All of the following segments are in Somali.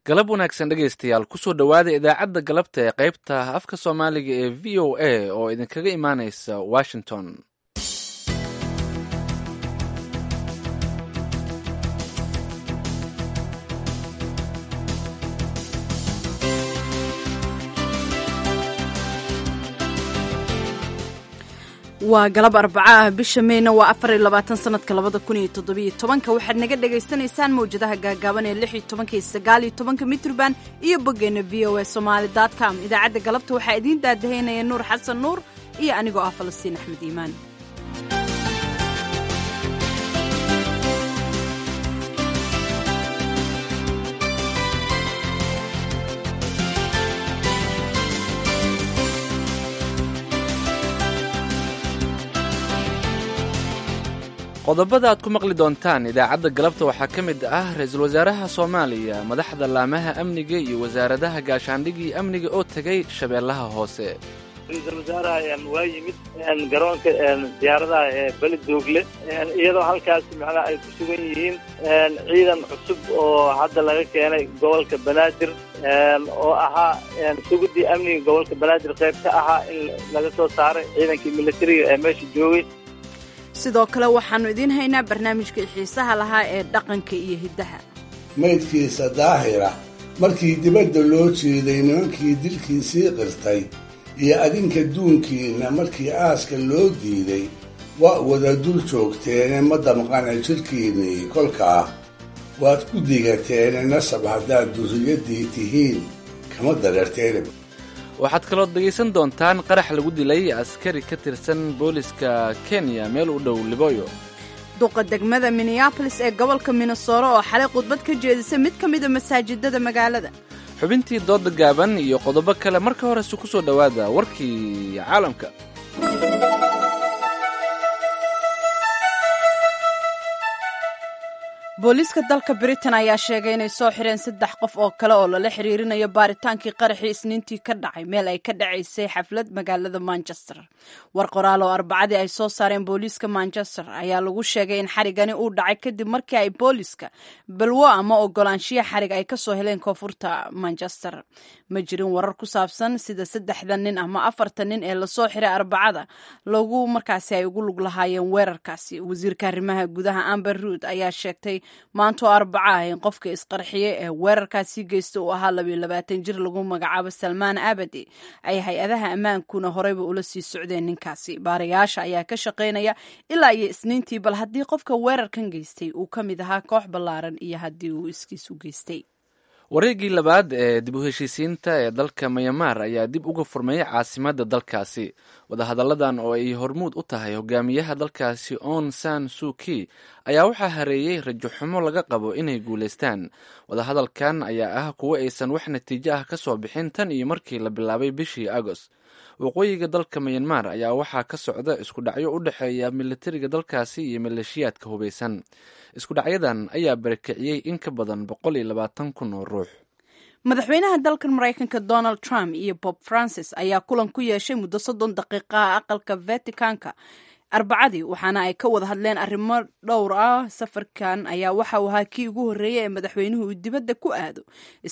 galab wanaagsan dhegaystayaal kusoo dhowaada idaacadda galabta ee qaybta afka soomaaliga ee v o a oo idinkaga imaaneysa washington waa galab arbaca ah bisha meyna waa afar iyo labaatan sanadka labada kun iyo toddobiyo tobanka waxaad naga dhagaysanaysaan mawjadaha gaagaaban ee lix iyo tobanka iyo sagaal iyo tobanka mitrban iyo boggeena v o a somaali dot com idaacadda galabta waxaa idiin daadahaynaya nuur xasan nuur iyo anigoo ah falastiin axmed iimaan qodobada aad ku maqli doontaan idaacadda galabta waxaa ka mid ah ra-iisul wasaaraha soomaaliya madaxda laamaha amniga iyo wasaaradaha gaashaandhigga iyo amniga oo tegay shabeellaha hoose ra-iisul wasaaraha waa yimid garoonka diyaaradaha ee beli doogle iyadoo halkaas macnaha ay ku sugan yihiin ciidan cusub oo hadda laga keenay gobolka banaadir oo ahaa sugudii amniga gobolka banaadir qayb ka ahaa in laga soo saaray ciidankii militariga ee meesha joogay sidoo kale waxaannu idiin haynaa barnaamijka xiisaha lahaa ee dhaqanka iyo hiddaha maydkiisa daahira markii dibadda loo jeeday nimankii dilkiisii qirtay iyo adinka duunkiinna markii aaska loo diiday waa wada dul joogteene ma damqana jidhkiinnii kolkaa waad ku digateene nasab haddaad durriyaddii tihiin kama dareerteene waxaad kaloo dhegaysan doontaan qarax lagu dilay askari ka tirsan booliska kenya meel u dhow liboyo duqa degmada minneabolis ee gobolka minnesora oo xalay khudbad ka jeedisa mid ka mida masaajidada magaalada xubintii dooda gaaban iyo qodobo kale marka horese ku soo dhowaada warkii caalamka booliiska dalka britain ayaa sheegay inay soo xireen saddex qof oo kale oo lala xiriirinayo baaritaankii qaraxii isniintii ka dhacay meel ay ka dhacaysay xaflad magaalada manchester war qoraal oo arbacadii ay soo saareen booliiska manchester ayaa lagu sheegay in xarigani uu dhacay kadib markii ay booliiska balwo ama ogolaanshiya xarig ay kasoo heleen koonfurta manchester ma jirin warar ku saabsan sida saddexda nin ama afarta nin ee lasoo xiray arbacada lagu markaasi ay ugu lug lahaayeen weerarkaasi wasiirka arrimaha gudaha amber ruud ayaa sheegtay maanta oo arbaca ah in qofka isqarxiyey ee weerarkaasi geysta uu ahaa labiyo labaatan jir lagu magacaabo salmaan abadi ay hay-adaha ammaankuna horeyba ula sii socdeen ninkaasi baarayaasha ayaa ka shaqaynaya ilaa iyo isniintii bal haddii qofka weerarkan geystay uu ka mid ahaa koox ballaaran iyo haddii uu iskiis u geystay wareegii labaad ee dib u heshiisiinta ee dalka mayamaar ayaa dib uga furmayay caasimadda dalkaasi wadahadalladan oo ay hormuud u tahay hogaamiyaha dalkaasi on san suki ayaa waxaa hareeyey rajo xumo laga qabo inay guulaystaan wadahadalkan ayaa ah kuwo aysan wax natiijo ah ka soo bixin tan iyo markii la bilaabay bishii agost waqooyiga dalka mayanmar ayaa waxaa ka socda isku dhacyo u dhexeeya militariga dalkaasi iyo maleeshiyaadka hubaysan isku dhacyadan ayaa barakiciyey in ka badan boqol iyo labaatan kun oo ruux madaxweynaha dalkan maraykanka donald trump iyo bob francis ayaa kulan ku yeeshay muddo soddon daqiiqaha aqalka vaticanka arbacadii waxaana ay ka wada hadleen arrimo dhowr ah safarkan ayaa waxa uu ahaa kii ugu horreeyey ee madaxweynuhu uu dibadda ku aado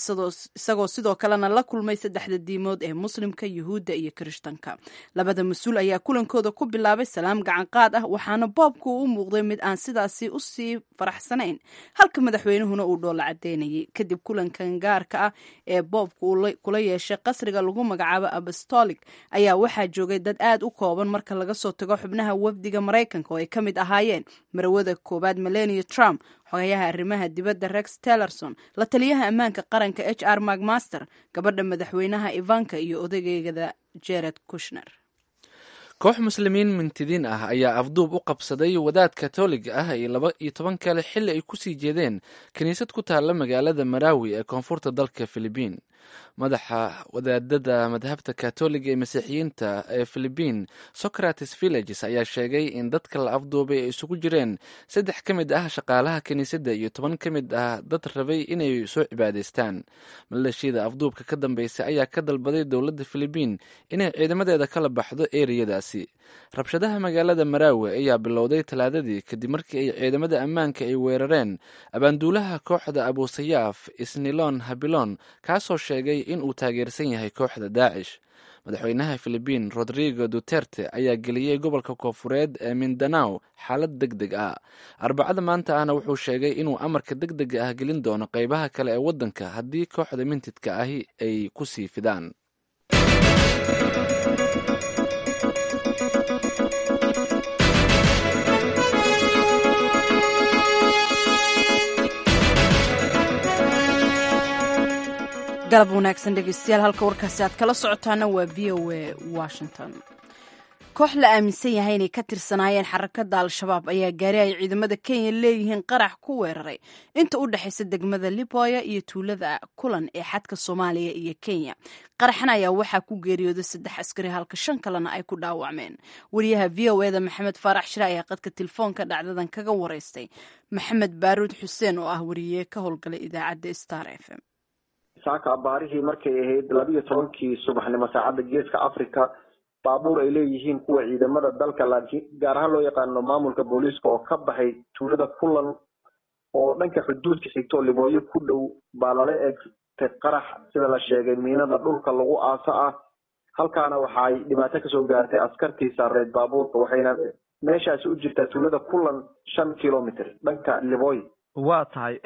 isagoo sidoo kalena la kulmay saddexda diimood ee muslimka yuhuudda iyo kirishtanka labada mas-uul ayaa kulankooda ku bilaabay salaam gacanqaad ah waxaana boobku u muuqday mid aan sidaasi usii faraxsanayn halka madaxweynuhuna uu dhoola cadeynayay kadib kulankan gaarka ah ee boobku kula yeeshay qasriga lagu magacaabo apostolik ayaa waxaa joogay dad aad u kooban marka laga soo tago xubnaha wafdiga maraykanka oo ay ka mid ahaayeen marawada koowaad melania trump xogayaha arrimaha dibadda rex tellerson la taliyaha ammaanka qaranka h r macmaster gabadha madaxweynaha ivanka iyo odageegada jared kushner koox muslimiin mintidiin ah ayaa afduub u qabsaday wadaad katoliga ah iyo laba iyo toban kale xilli ay kusii jeedeen kiniisad ku taalla magaalada maraawi ee koonfurta dalka filibiin madaxa wadaadada madhabta katoliga ee masiixiyiinta ee philibiin socrates villages ayaa sheegay in dadka la afduubay ay isugu jireen saddex ka mid ah shaqaalaha kiniisadda iyo toban ka mid ah dad rabay inay soo cibaadaystaan maleeshiyada afduubka ka dambeysay ayaa ka dalbaday dowladda philibiin inay ciidamadeeda kala baxdo eriyadaasi rabshadaha magaalada maraawe ayaa bilowday talaadadii kadib markii ay ciidamada ammaanka ay weerareen abaanduulaha kooxda abusayaaf isnilon habilon kaasoo sheegay in uu taageersan yahay kooxda daacish madaxweynaha philibiin rodrigo duterte ayaa geliyey gobolka koofureed ee mindanaw xaalad deg deg ah arbacada maanta ahna wuxuu sheegay inuu amarka deg dega ah gelin doono qeybaha kale ee waddanka haddii kooxda mintidka ahi ay ku sii fidaan galab wanaagsan dhegeystayaal halka warkaasi aad kala socotaana waa v o a washington koox la aaminsan yahay inay ka tirsanaayeen xarakada al-shabaab ayaa gaari ay ciidamada kenya leeyihiin qarax ku weeraray inta u dhexaysa degmada liboya iyo tuulada kulan ee xadka soomaaliya iyo kenya qaraxan ayaa waxaa ku geeriyooday saddex askari halka shan kalena ay ku dhaawacmeen wariyaha v o eda maxamed faarax shire ayaa qadka telefoonka dhacdadan kaga wareystay maxamed baaruud xuseen oo ah wariye ka howlgalay idaacadda star f m saaka abaarihii markay ahayd labiiyo tobankii subaxnimo saacadda geeska africa baabuur ay leeyihiin kuwa ciidamada dalka laakiin gaar ahaan loo yaqaano maamulka booliiska oo ka baxay tuulada kulan oo dhanka xuduudka xigto libooyo ku dhow baa lala eegtay qarax sida la sheegay miinada dhulka lagu aaso ah halkaana waxaay dhibaato kasoo gaartay askartii saareed baabuurka waxayna meeshaasi u jirtaa tuulada kulan shan kilomitr dhanka libooy waa tahay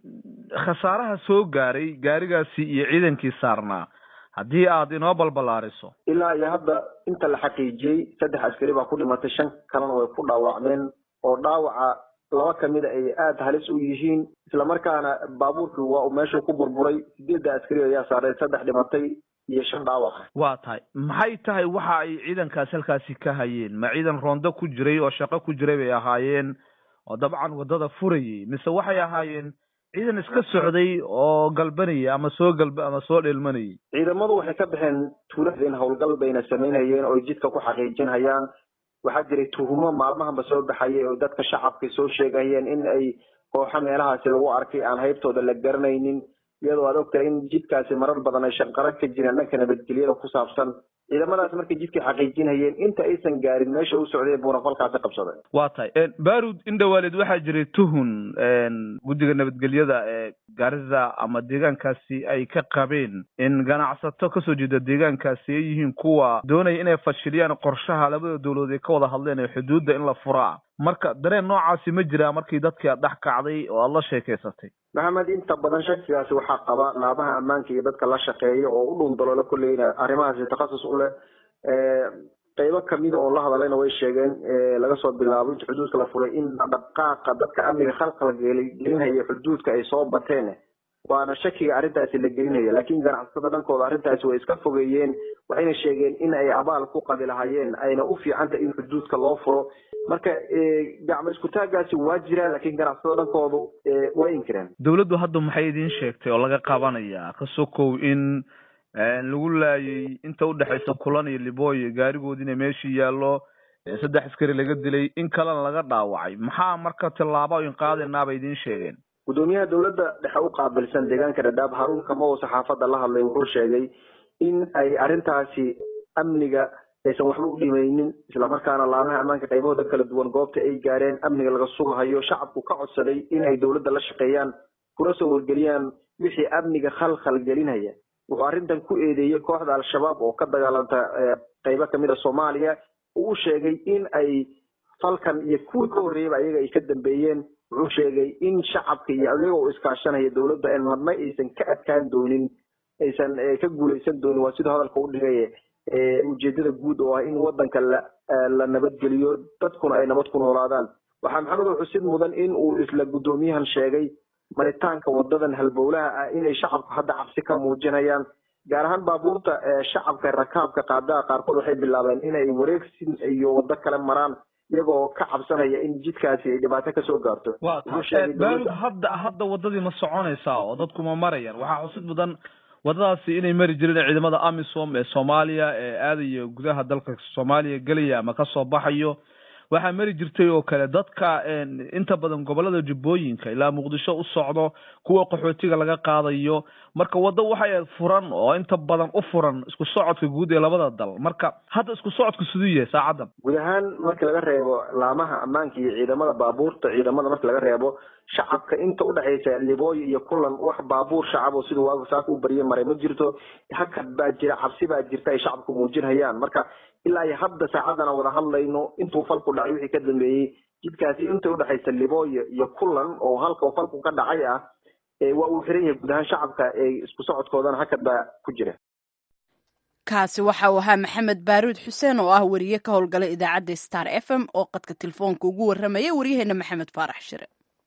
khasaaraha soo gaaray gaarigaasi iyo ciidankii saarnaa haddii aad inoo balbalaariso ilaa iyo hadda inta la xaqiijiyey saddex askari baa ku dhimatay shan kalena way ku dhaawacmeen oo dhaawaca laba kamida ay aada halis u yihiin islamarkaana baabuurkii waa uu meeshuu ku burburay sideedda askari ayaa saaray saddex dhimatay iyo shan dhaawaca waa tahay maxay tahay waxa ay ciidankaasi halkaasi ka hayeen ma ciidan roondo ku jiray oo shaqo ku jiray bay ahaayeen oo dabcan waddada furayay mise waxay ahaayeen ciidan iska socday oo galbanayay ama soo galba ama soo dheelmanayay ciidamadu waxay ka baxeen tuulada in howlgal bayna samaynayeen oo jidka ku xaqiijinhayaan waxaa jiray tuhumo maalmahanba soo baxayay oo dadka shacabka soo sheegayeen in ay kooxo meelahaasi lagu arkay aan haybtooda la garanaynin iyadoo aad ogtahay in jidkaasi marar badan ay shanqaro ka jireen dhanka nabadgelyada ku saabsan ciidamadaas markay jidkii xaqiijinhayeen inta aysan gaarin meesha u socday buuna falkaasi qabsaday waa tahay barud indhawaaleed waxaa jiray tuhun guddiga nabadgelyada ee garissa ama deegaankaasi ay ka qabeen in ganacsato kasoo jeeda deegaankaasi ay yihiin kuwa doonaya inay fashiliyaan qorshaha labada dowladood ay ka wada hadleen ee xuduudda in la furaa marka dareen noocaasi ma jiraa markii dadkii aad dhex kacday oo aada la sheekaysatay maxamed inta badan shakigaasi waxaa qaba laabaha ammaanka iyo dadka la shaqeeya oo u dhuundaloola kolleyna arrimahaasi takhasus u leh qeybo kamida oo la hadlayna way sheegeen laga soo bilaabo inta xuduudka la furay in dhaqaaqa dadka amniga khalqal gelinhaya xuduudka ay soo bateen waana shakiga arrintaasi la gelinaya laakiin ganacsatada dhankooda arrintaasi way iska fogeeyeen waxayna sheegeen in ay abaal ku qabi lahaayeen ayna u fiicantay in xuduudka loo furo marka gacmo iskutaagaasi waa jiraan laakiin ganacsatada dhankoodu way inkireen dowladdu hadda maxay idiin sheegtay oo laga qabanaya ka sokow in lagu laayay inta udhexaysa kulan iyo libooye gaarigoodiina meeshii yaallo saddex askari laga dilay in kalena laga dhaawacay maxaa marka tillaabo in qaadaynaa bay idiin sheegeen gudoomiyaha dowladda dhexe u qaabilsan deegaanka dhadhaab haruun kamo saxaafadda la hadlay wuxuu sheegay in ay arrintaasi amniga aysan waxba u dhimaynin islamarkaana laamaha ammaanka qaybahooda kala duwan goobta ay gaareen amniga laga sugahayo shacabku ka codsaday in ay dowladda la shaqeeyaan kuna soo wargeliyaan wixii amniga khalkhal gelinaya wuxuu arrintan ku eedeeyey kooxda al-shabaab oo ka dagaalanta qaybo kamid a soomaaliya uu sheegay in ay falkan iyo kuwii ka horreeyaba ayaga ay ka dambeeyeen wuxuu sheegay in shacabka iyo ayaga oo iskaashanaya dowladda en marna aysan ka adkaan doonin aysan ka guulaysan doonin waa siduu hadalka u dhigay ujeedada guud oo ah in wadanka la la nabadgeliyo dadkuna ay nabad ku noolaadaan waxaa maxamed xusid mudan in uu isla guddoomiyahan sheegay maritaanka wadadan halbowlaha ah inay shacabku hadda cabsi ka muujinayaan gaar ahaan baabuurta shacabka rakaabka qaadaha qaarkood waxay bilaabeen inay wareegsin iyo wado kale maraan iyagoo ka cabsanaya in jidkaasi ay dhibaato kasoo gaarto wa barud hadda hadda wadadii ma soconaysaa oo dadku ma marayaan waxaa xusid mudan wadadaasi inay mari jireen ciidamada amisom ee soomaaliya ee aadaya gudaha dalka soomaaliya gelaya ama kasoo baxayo waxaa mari jirtay oo kale dadka inta badan gobolada jubbooyinka ilaa muqdisho u socdo kuwa qaxootiga laga qaadayo marka waddo waxay ahayd furan oo inta badan u furan isku socodka guud ee labada dal marka hadda isku socodka siduu yahay saacaddan guud ahaan marka laga reebo laamaha ammaanka iyo ciidamada baabuurta ciidamada marka laga reebo shacabka inta udhexaysa libooyo iyo kulan wax baabuur shacab oo siduu waagu saaka u barye maray ma jirto hakad baa jira cabsi baa jirta ay shacabku muujinhayaan marka ilaa iyo hadda saacadana wada hadlayno intuu falku dhacay wixii ka dambeeyey jidkaasi inta udhexaysa libooyo iyo kulan oo halka falku ka dhacay ah waa uu xiran yahay guud ahaan shacabka ee isku socodkoodana hakad baa ku jira kaasi waxa uu ahaa maxamed baaruud xuseen oo ah wariye ka howlgala idaacadda star f m oo qadka telefoonka ugu warramaya waryaheena maxamed faarax shire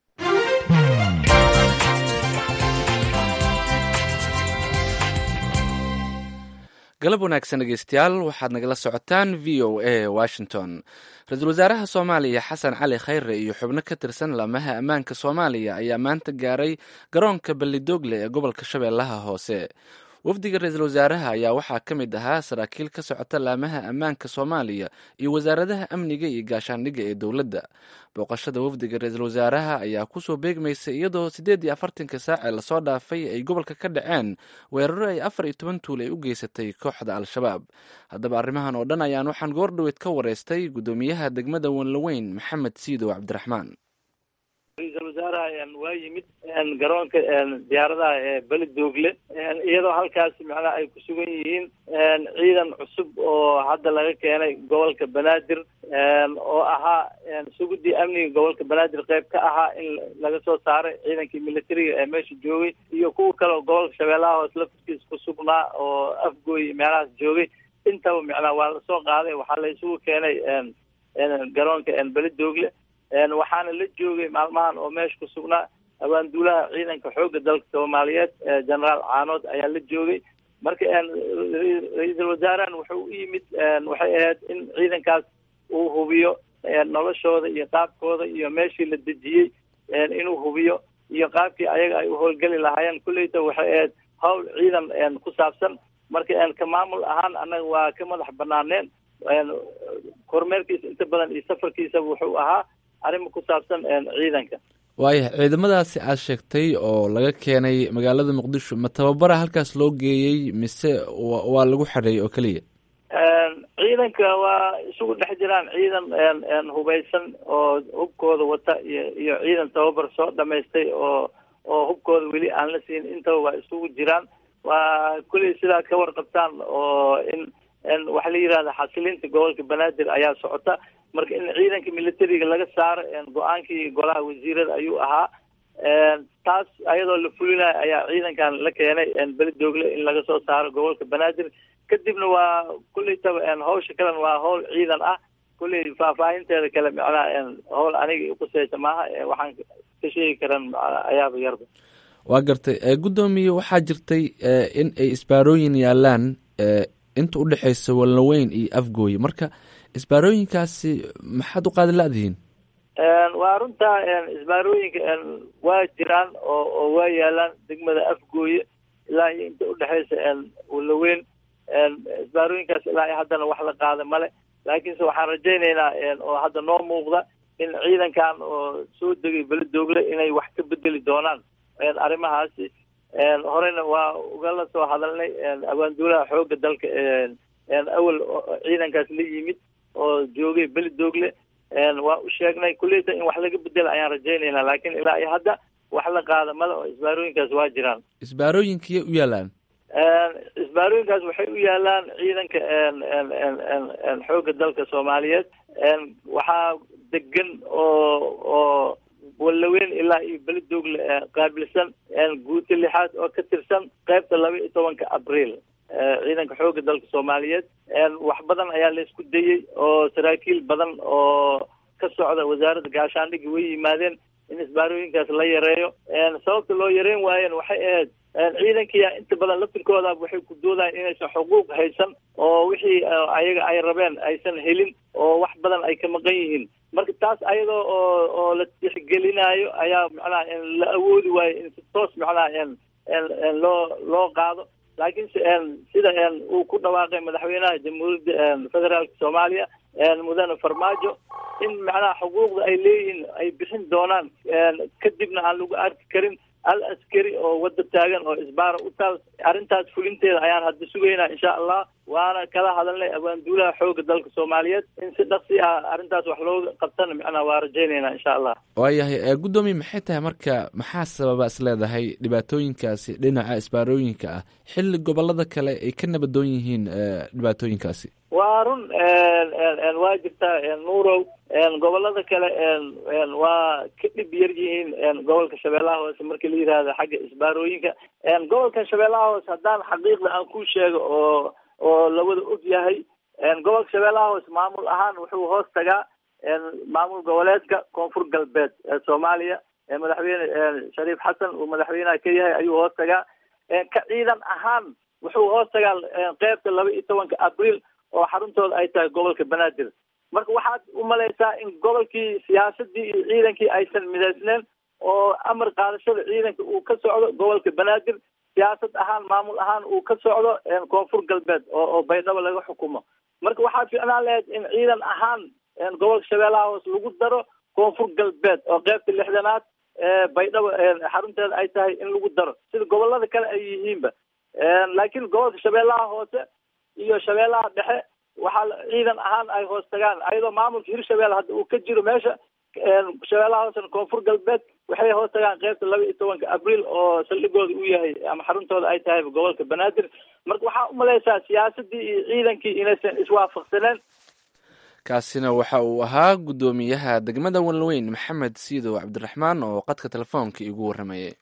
galab wanaagsan dhegeystayaal waxaad nagala socotaan v o a washington ra-iisul wasaaraha soomaaliya xasan cali khayre iyo xubno ka tirsan laamaha ammaanka soomaaliya ayaa maanta gaaray garoonka ballidogle ee gobolka shabeellaha hoose wafdiga ra-iisul wasaaraha ayaa waxaa ka mid ahaa saraakiil ka socota laamaha ammaanka soomaaliya iyo wasaaradaha amniga iyo gaashaandhigga ee dowladda booqashada wafdiga ra-iisul wasaaraha ayaa kusoo beegmaysay iyadoo siddeed iyo afartanka saac ee lasoo dhaafay ay gobolka ka dhaceen weeraro ay afar iyo toban tuul ay u geysatay kooxda al-shabaab haddaba arrimahan oo dhan ayaan waxaan goordhoweyd ka wareystay guddoomiyaha degmada wanlaweyn maxamed siidow cabdiraxmaan ra-iisul wasaaraha waa yimid garoonka diyaaradaha ee beledoogle iyadoo halkaasi macnaha ay ku sugan yihiin ciidan cusub oo hadda laga keenay gobolka banaadir oo ahaa sugudii amniga gobolka banaadir qayb ka ahaa in laga soo saaray ciidankii militariga ee meesha joogay iyo kuwa kale oo gobolka shabeellaha hoose laftiskiisa ku sugnaa oo afgooy meelahaas joogay intaba macnaha waa lasoo qaaday waxaa la isugu keenay garoonka beledoogle waxaana la joogay maalmahan oo meesha ku sugnaa abaanduulaha ciidanka xoogga dalka soomaaliyeed generaal caanood ayaa la joogay marka ra-iisul wasaarahan wuxuu u yimid waxay ahayd in ciidankaas uu hubiyo noloshooda iyo qaabkooda iyo meeshii la dejiyey inuu hubiyo iyo qaabkii ayaga ay u howlgeli lahaayeen kulleyta waxay ahayd hawl ciidan ku saabsan marka ka maamul ahaan annaga waa ka madax banaaneen kormeerkiisa inta badan iyo safarkiisaba wuxuu ahaa arrima ku saabsan ciidanka waayahay ciidamadaasi aad sheegtay oo laga keenay magaalada muqdisho ma tababara halkaas loo geeyey mise waa lagu xareeyey oo keliya ciidanka waa isugu dhex jiraan ciidan hubaysan oo hubkooda wata iyo iyo ciidan tababar soo dhamaystay oo oo hubkooda weli aan la siin intaba waa isugu jiraan waa kulley sidaad ka warqabtaan oo in waxa la yidhahda xasilinta gobolka banaadir ayaa socota marka in ciidanka militariga laga saaro go-aankii golaha wasiirada ayuu ahaa taas ayadoo la fulinayo ayaa ciidankan la keenay beledoogle in laga soo saaro gobolka banaadir kadibna waa kulleytaba hawsha kalena waa hawl ciidan ah kulley faahfaahinteeda kale macnaha hawl aniga iquseysa maaha waxaan ka sheegi karan ayaaba yarba waa gartay guddoomiye waxaa jirtay in ay isbaarooyin yaalaan inta u dhexeysa walnaweyn iyo afgooye marka isbaarooyinkaasi maxaad u qaadi la-dihiin waa runtaa isbaarooyinka waa jiraan oo oo waa yaalaan degmada afgooye ilaa iyo inta udhexeysa walaweyn isbaarooyinkaas ilaa iyo haddana wax la qaada male laakiinse waxaan rajaynaynaa oo hadda noo muuqda in ciidankan oo soo degay beledoogle inay wax ka bedeli doonaan arrimahaasi horeyna waa ugala soo hadalnay abaanduulaha xoogga dalka awel ciidankaas la yimid oo joogay beledoogle waa u sheegnay kulleyta in wax laga bedela ayaan rajaynaynaa laakiin ilaa iyo hadda wax la qaada male oo isbaarooyinkaas waa jiraan isbaarooyinkiyay u yaalaan isbaarooyinkaas waxay u yaalaan ciidanka xoogga dalka soomaaliyeed waxaa degan oo oo walaweyn ilaa iyo beledoogle qaabilsan guuta lixaad oo ka tirsan qaybta laba iyo tobanka abriil ciidanka xoogga dalka soomaaliyeed wax badan ayaa laysku dayey oo saraakiil badan oo ka socda wasaaradda gaashaandhigga way yimaadeen in isbaarooyinkaas la yareeyo sababta loo yareyn waayeen waxay ahayd ciidankiia inta badan laftirkooda waxay ku doodayan inaysan xuquuq haysan oo wixii ayaga ay rabeen aysan helin oo wax badan ay ka maqan yihiin marka taas ayadoo oo oo la tixgelinayo ayaa macnaha la awoodi waayo in si toos macnaha loo loo qaado laakiin sida uu ku dhawaaqay madaxweynaha jamhuuriyadda federaalka soomaaliya mudane farmaajo in macnaha xuquuqda ay leeyihiin ay bixin doonaan kadibna aan lagu arki karin al askari oo wadda taagan oo isbaara u taal arrintaas fulinteeda ayaan hadda sugaynaa insha allah waana kala hadalnay abaanduulaha xooga dalka soomaaliyeed in si dhaqsi ah arrintaas wax looga qabtana macnaha waa rajaynaynaa insha allah waayahay guddoomiye maxay tahay marka maxaa sababa is leedahay dhibaatooyinkaasi dhinaca isbaarooyinka ah xilli gobolada kale ay ka nabadoon yihiin dhibaatooyinkaasi waa run waa jirtaa nuurow gobolada kale waa ka dhib yar yihiin gobolka shabeellaha hoose marka la yihahdo xagga isbaarooyinka gobolkan shabeellaha hoose haddaan xaqiiqda aan ku sheego oo oo lawada og yahay gobolka shabeellaha hoose maamul ahaan wuxuu hoos tagaa maamul goboleedka koonfur galbeed ee soomaaliya madaxweyne shariif xasan uu madaxweynaha ka yahay ayuu hoos tagaa ka ciidan ahaan wuxuu hoos tagaa qeybta laba iyo tobanka abriil oo xaruntooda ay tahay gobolka banaadir marka waxaad u malaysaa in gobolkii siyaasadii iyo ciidankii aysan midaysneen oo amar qaadashada ciidanka uu ka socdo gobolka banaadir siyaasad ahaan maamul ahaan uu ka socdo koonfur galbeed oo oo baydhabo laga xukumo marka waxaa fiicnaan lahayd in ciidan ahaan gobolka shabeellaha hoose lagu daro koonfur galbeed oo qeybta lixdanaad baydhabo xarunteeda ay tahay in lagu daro sida gobolada kale ay yihiinba laakiin gobolka shabeellaha hoose iyo shabeellaha dhexe waxaa ciidan ahaan ay hoos tagaan ayadoo maamulka hirshabelle hadda uu ka jiro meesha shabeellaha hoosena koonfur galbeed waxay hoos tagaan qeybta laba iyo tobanka abriil oo saldhigooda u yahay ama xaruntooda ay tahay gobolka banaadir marka waxaa umalaysaa siyaasadii iyo ciidankii inaysan iswaafaqsaneen kaasina waxa uu ahaa guddoomiyaha degmada walweyn maxamed siidow cabdiraxmaan oo qadka telefoonka igu warramayay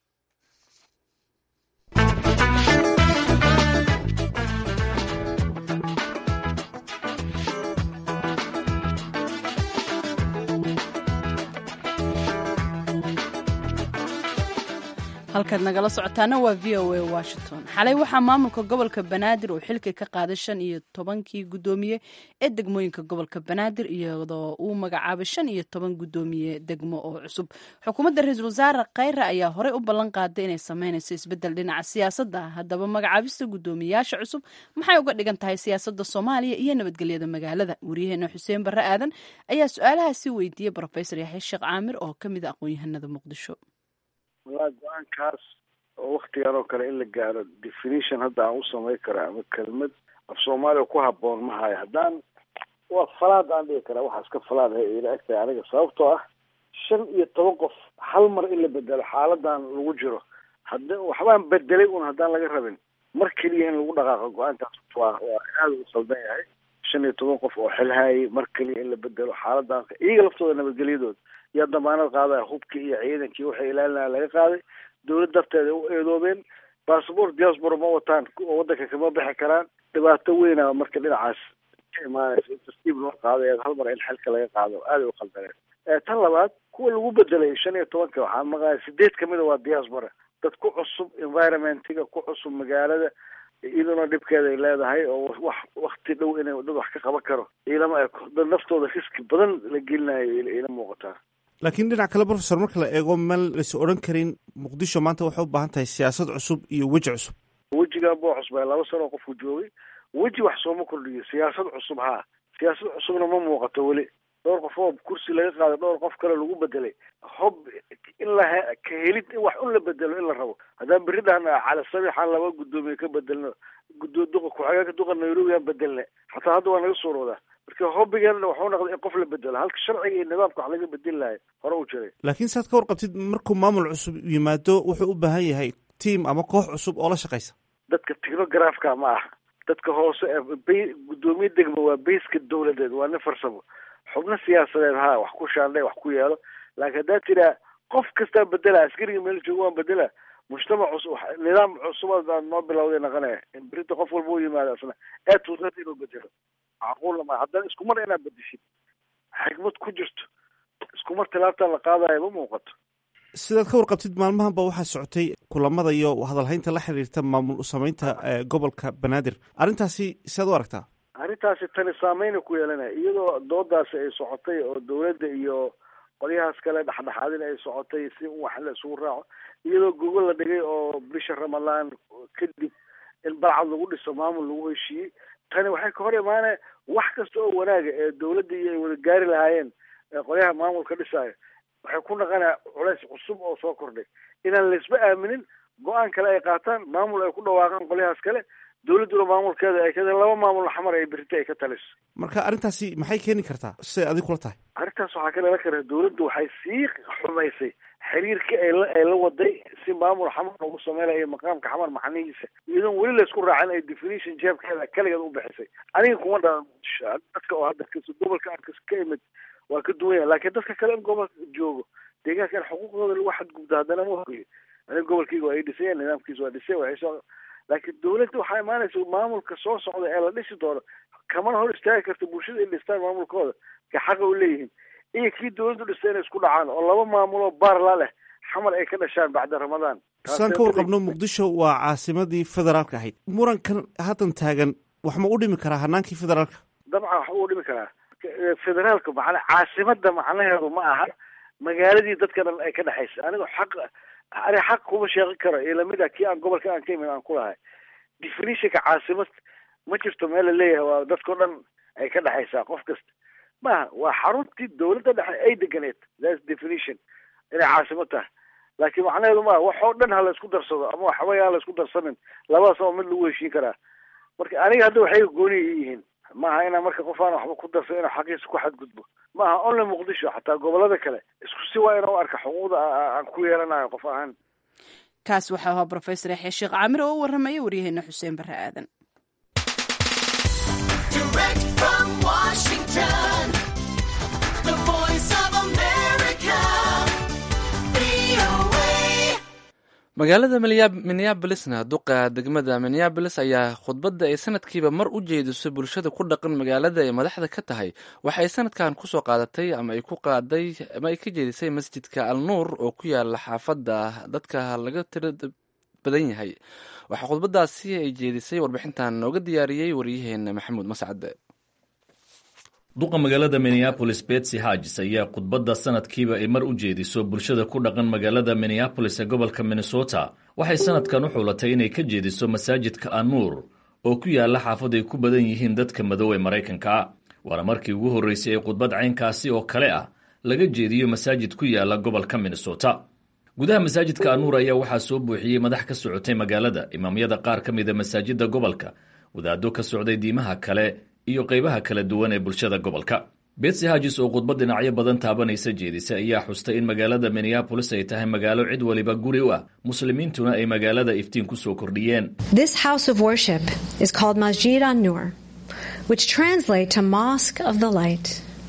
halkaad nagala socotaana waa v o a washington xalay waxaa maamulka gobolka banaadir uu xilka ka qaaday shan iyo tobankii guddoomiye ee degmooyinka gobolka banaadir iyadoo uu magacaabay shan iyo toban guddoomiye degmo oo cusub xukuumadda ra-iisul wasaare khayre ayaa horey u ballan qaaday inay sameynayso isbeddel dhinaca siyaasadda haddaba magacaabista guddoomiyayaasha cusub maxay uga dhigan tahay siyaasadda soomaaliya iyo nabadgelyada magaalada waryaheena xuseen barre aadan ayaa su-aalahaasi weydiiyey brofesor yaxya sheekh caamir oo ka mid a aqoon-yahanada muqdisho walaa go-aankaas oo waktigan oo kale in la gaaro definition hadda aan u samayn kara ama kelmad af soomaaliya ku haboon ma hayo haddaan waa falaad aan dhigi karaa waxaas ka falaadahay ila egtahay aniga sababtoo ah shan iyo toban qof hal mar in la bedelo xaaladan lagu jiro hadda waxbaan bedelay un haddaan laga rabin mar keliya in lagu dhaqaaqo go-aankaas waa waa aada u saldan yahay shan iyo toban qof oo xilhaayay mar keliya in la bedelo xaaladan iyaga laftooda nabadgelyadooda yaa damaanad qaadaya hubkii iyo ciidankii waxay ilaalinaya laga qaaday dawlad darteeda u eedoobeen bassabort diaspora ma wataan oo waddanka kama bixi karaan dhibaato weyna marka dhinacaas ka imaanaysa in tartiib loo qaadayo hal mar in xilka laga qaado aaday u qaldaneen tan labaad kuwa lagu bedelay shan iyo tobanka waxaa maqlaya sideed kamid a waa diaspora dad ku cusub environmentiga ku cusub magaalada iyaduna dhibkeeda ay leedahay oo wax wakti dhow inay dad wax ka qaban karo ilama eko dad naftooda riski badan la gelinayo ila muuqataa laakiin dhinac kale professor marka la eego meel laysa odhan karin muqdisho maanta waxay u baahan tahay siyaasad cusub iyo weji cusub wejigan buu cusbay laba sano qofku joogay weji wax sooma kordhiyo siyaasad cusub haa siyaasad cusubna ma muuqato weli dhowr qof oo kursi laga qaaday dhowr qof kale lagu bedelay hob in la ka helid in wax un la bedelo in la rabo haddaan berri dhahna cali sabixaan laba guddoomiye ka bedelno gudo duqa ku-xigeenka duqa nairobi aan bedelna xataa hadda waa naga suuroodaa marka hobbigeena waxuu noqday in qof la bedelo halka sharciga iyo nidaamka wax laga bedeli lahay hore u jiray laakiin saad ka warqabtid markuu maamul cusub yimaado wuxuu u baahan yahay tiam ama koox cusub oo la shaqaysa dadka technografka ma aha dadka hoose ee guddoomiye degmo waa bayska dawladeed waa nin farsamo xubno siyaasadeed ha wax ku shaandhay wax ku yeelo laakiin haddaad tiraa qof kastaa bedela askariga meel joogo waan bedela mujtamac cusub nidaam cusuba noo bilowday naqanaya in berita qof walba u yimaado asna ee tuusad inuu bedelo macquulna ma haddana isku mar inaad bedeshid xikmad ku jirto isku mar tilaabtaa la qaadayo ma muuqato sidaad ka warqabtid maalmahan ba waxaa socotay kulamada iyo hadalhaynta la xiriirta maamul sameynta gobolka banaadir arrintaasi siaad u aragtaa arrintaasi tani saameyna ku yeelanaya iyadoo doodaasi ay socotay oo dawladda iyo qolyahaas kale dhexdhexaadin ay socotay si wax la isugu raaco iyadoo gogol la dhigay oo bisha ramadaan kadib in balcad lagu dhiso maamul lagu heshiiyey tani waxay ka hor imaanaya wax kasta oo wanaaga ee dawladda iyo ay wada gaari lahaayeen qolyaha maamulka dhisaayo waxay ku naqanaya culays cusub oo soo kordhay inaan laisba aaminin go-aan kale ay qaataan maamul ay ku dhawaaqaan qolyahaas kale dawladduna maamulkeeda ay kadeen laba maamul xamar ay berita ay ka taliso marka arrintaasi maxay keeni kartaa siday adig kula tahay arrintaas waxaa ka dhalan kara dawladdu waxay sii xumaysay xiriirkii ay la ay la waday si maamul xamar ugu sameynaya maqaamka xamar macnihiisa iyadoon weli laysku raacin ay definition jeebkeeda kaligeed u bixisay aniga kuma dhalan dadka oo hadda kas gobolka aan kas ka imid waa ka duwan yahay laakiin dadka kale in gobolka joogo deegaanka in xuquuqdooda lagu xadgudbo haddana ma hogiyo aniga gobolkayga waa ay dhisayeen nidaamkiisa waa dhisay waxay soo laakiin dawladda waxaa imaanaysa maamulka soo socda ee la dhisi doono kamana hor istaagi karta bulshada in dhistaan maamulkooda ka xaqa u leeyihiin iyo kii dawladdu dhistay inay isku dhacaan oo laba maamuloo baarla leh xamar ay ka dhashaan bacda ramadaan saan ka warqabno muqdisho waa caasimadii federaalka ahayd murankan haddan taagan wax ma u dhimi karaa hanaankii federaalka dabcan wax u dhimi karaa federaalka macna caasimada macnaheedu ma aha magaaladii dadka dhan ay ka dhexaysa aniga xaq ani xaq kuma sheeqin karo iyo lamid a kii aan gobolka aan ka imid aan ku lahay definitionka caasimad ma jirto meel la leeyahay waa dadkao dhan ay ka dhexaysaa qof kasta maaha waa xaruntii dawladda dhexe ay deganeed thats definition inay caasimad tahay laakiin macnaheedu maaha wax oo dhan ha la isku darsado ama waxbay ha la isku darsanin labadaas oo mid lagu heshiin karaa marka aniga hadda waxay gooni yihiin maaha inaa marka qof aan waxba ku darsa inuu xaqiisa ku xadgudbo maaha only muqdisho xataa gobolada kale isku si waa inuu arka xuquuqda aan ku yeelanayo qof ahaan kaas waxaa ahaa brofesor yaxya sheekh caamir oo u warramaya waryaheena xuseen barre aadan magaalada minneabolisna duqa degmada minneabolis ayaa khudbadda ay sanadkiiba mar u jeediso bulshada ku dhaqan magaalada ay madaxda ka tahay waxa ay sanadkan kusoo qaadatay ama ay ku qaaday ama ay ka jeedisay masjidka al nuur oo ku yaala xaafadda dadka laga tira badan yahay waxaa khudbadaasi ay jeedisay warbixintan nooga diyaariyey waryaheena maxamuud mascade duqa magaalada minneabolis betsy hagis ayaa khudbadda sanadkiiba ay mar u jeediso bulshada ku dhaqan magaalada minneabolis ee gobolka minnesota waxay sanadkan u xulatay inay ka jeediso masaajidka anuur oo ku yaala xaafad ay ku badan yihiin dadka madow ee maraykanka waana markii ugu horreysay ee khudbad caynkaasi oo kale ah laga jeediyo masaajid ku yaala gobolka minnesota gudaha masaajidka anuur ayaa waxaa soo buuxiyey madax ka socotay magaalada imaamyada qaar ka mida masaajidda gobolka wadaaddo ka socday diimaha kale iyo qaybaha kala duwan ee bulshada gobolka betsy hagis oo khudbad dhinacyo badan taabanaysa jeedisa ayaa xustay in magaalada minneabolis ay tahay magaalo cid waliba guri u ah muslimiintuna ay magaalada iftiin ku soo kordhiyeen This house of worship is called Masjid an-Nur, which translate to Mosque of the Light.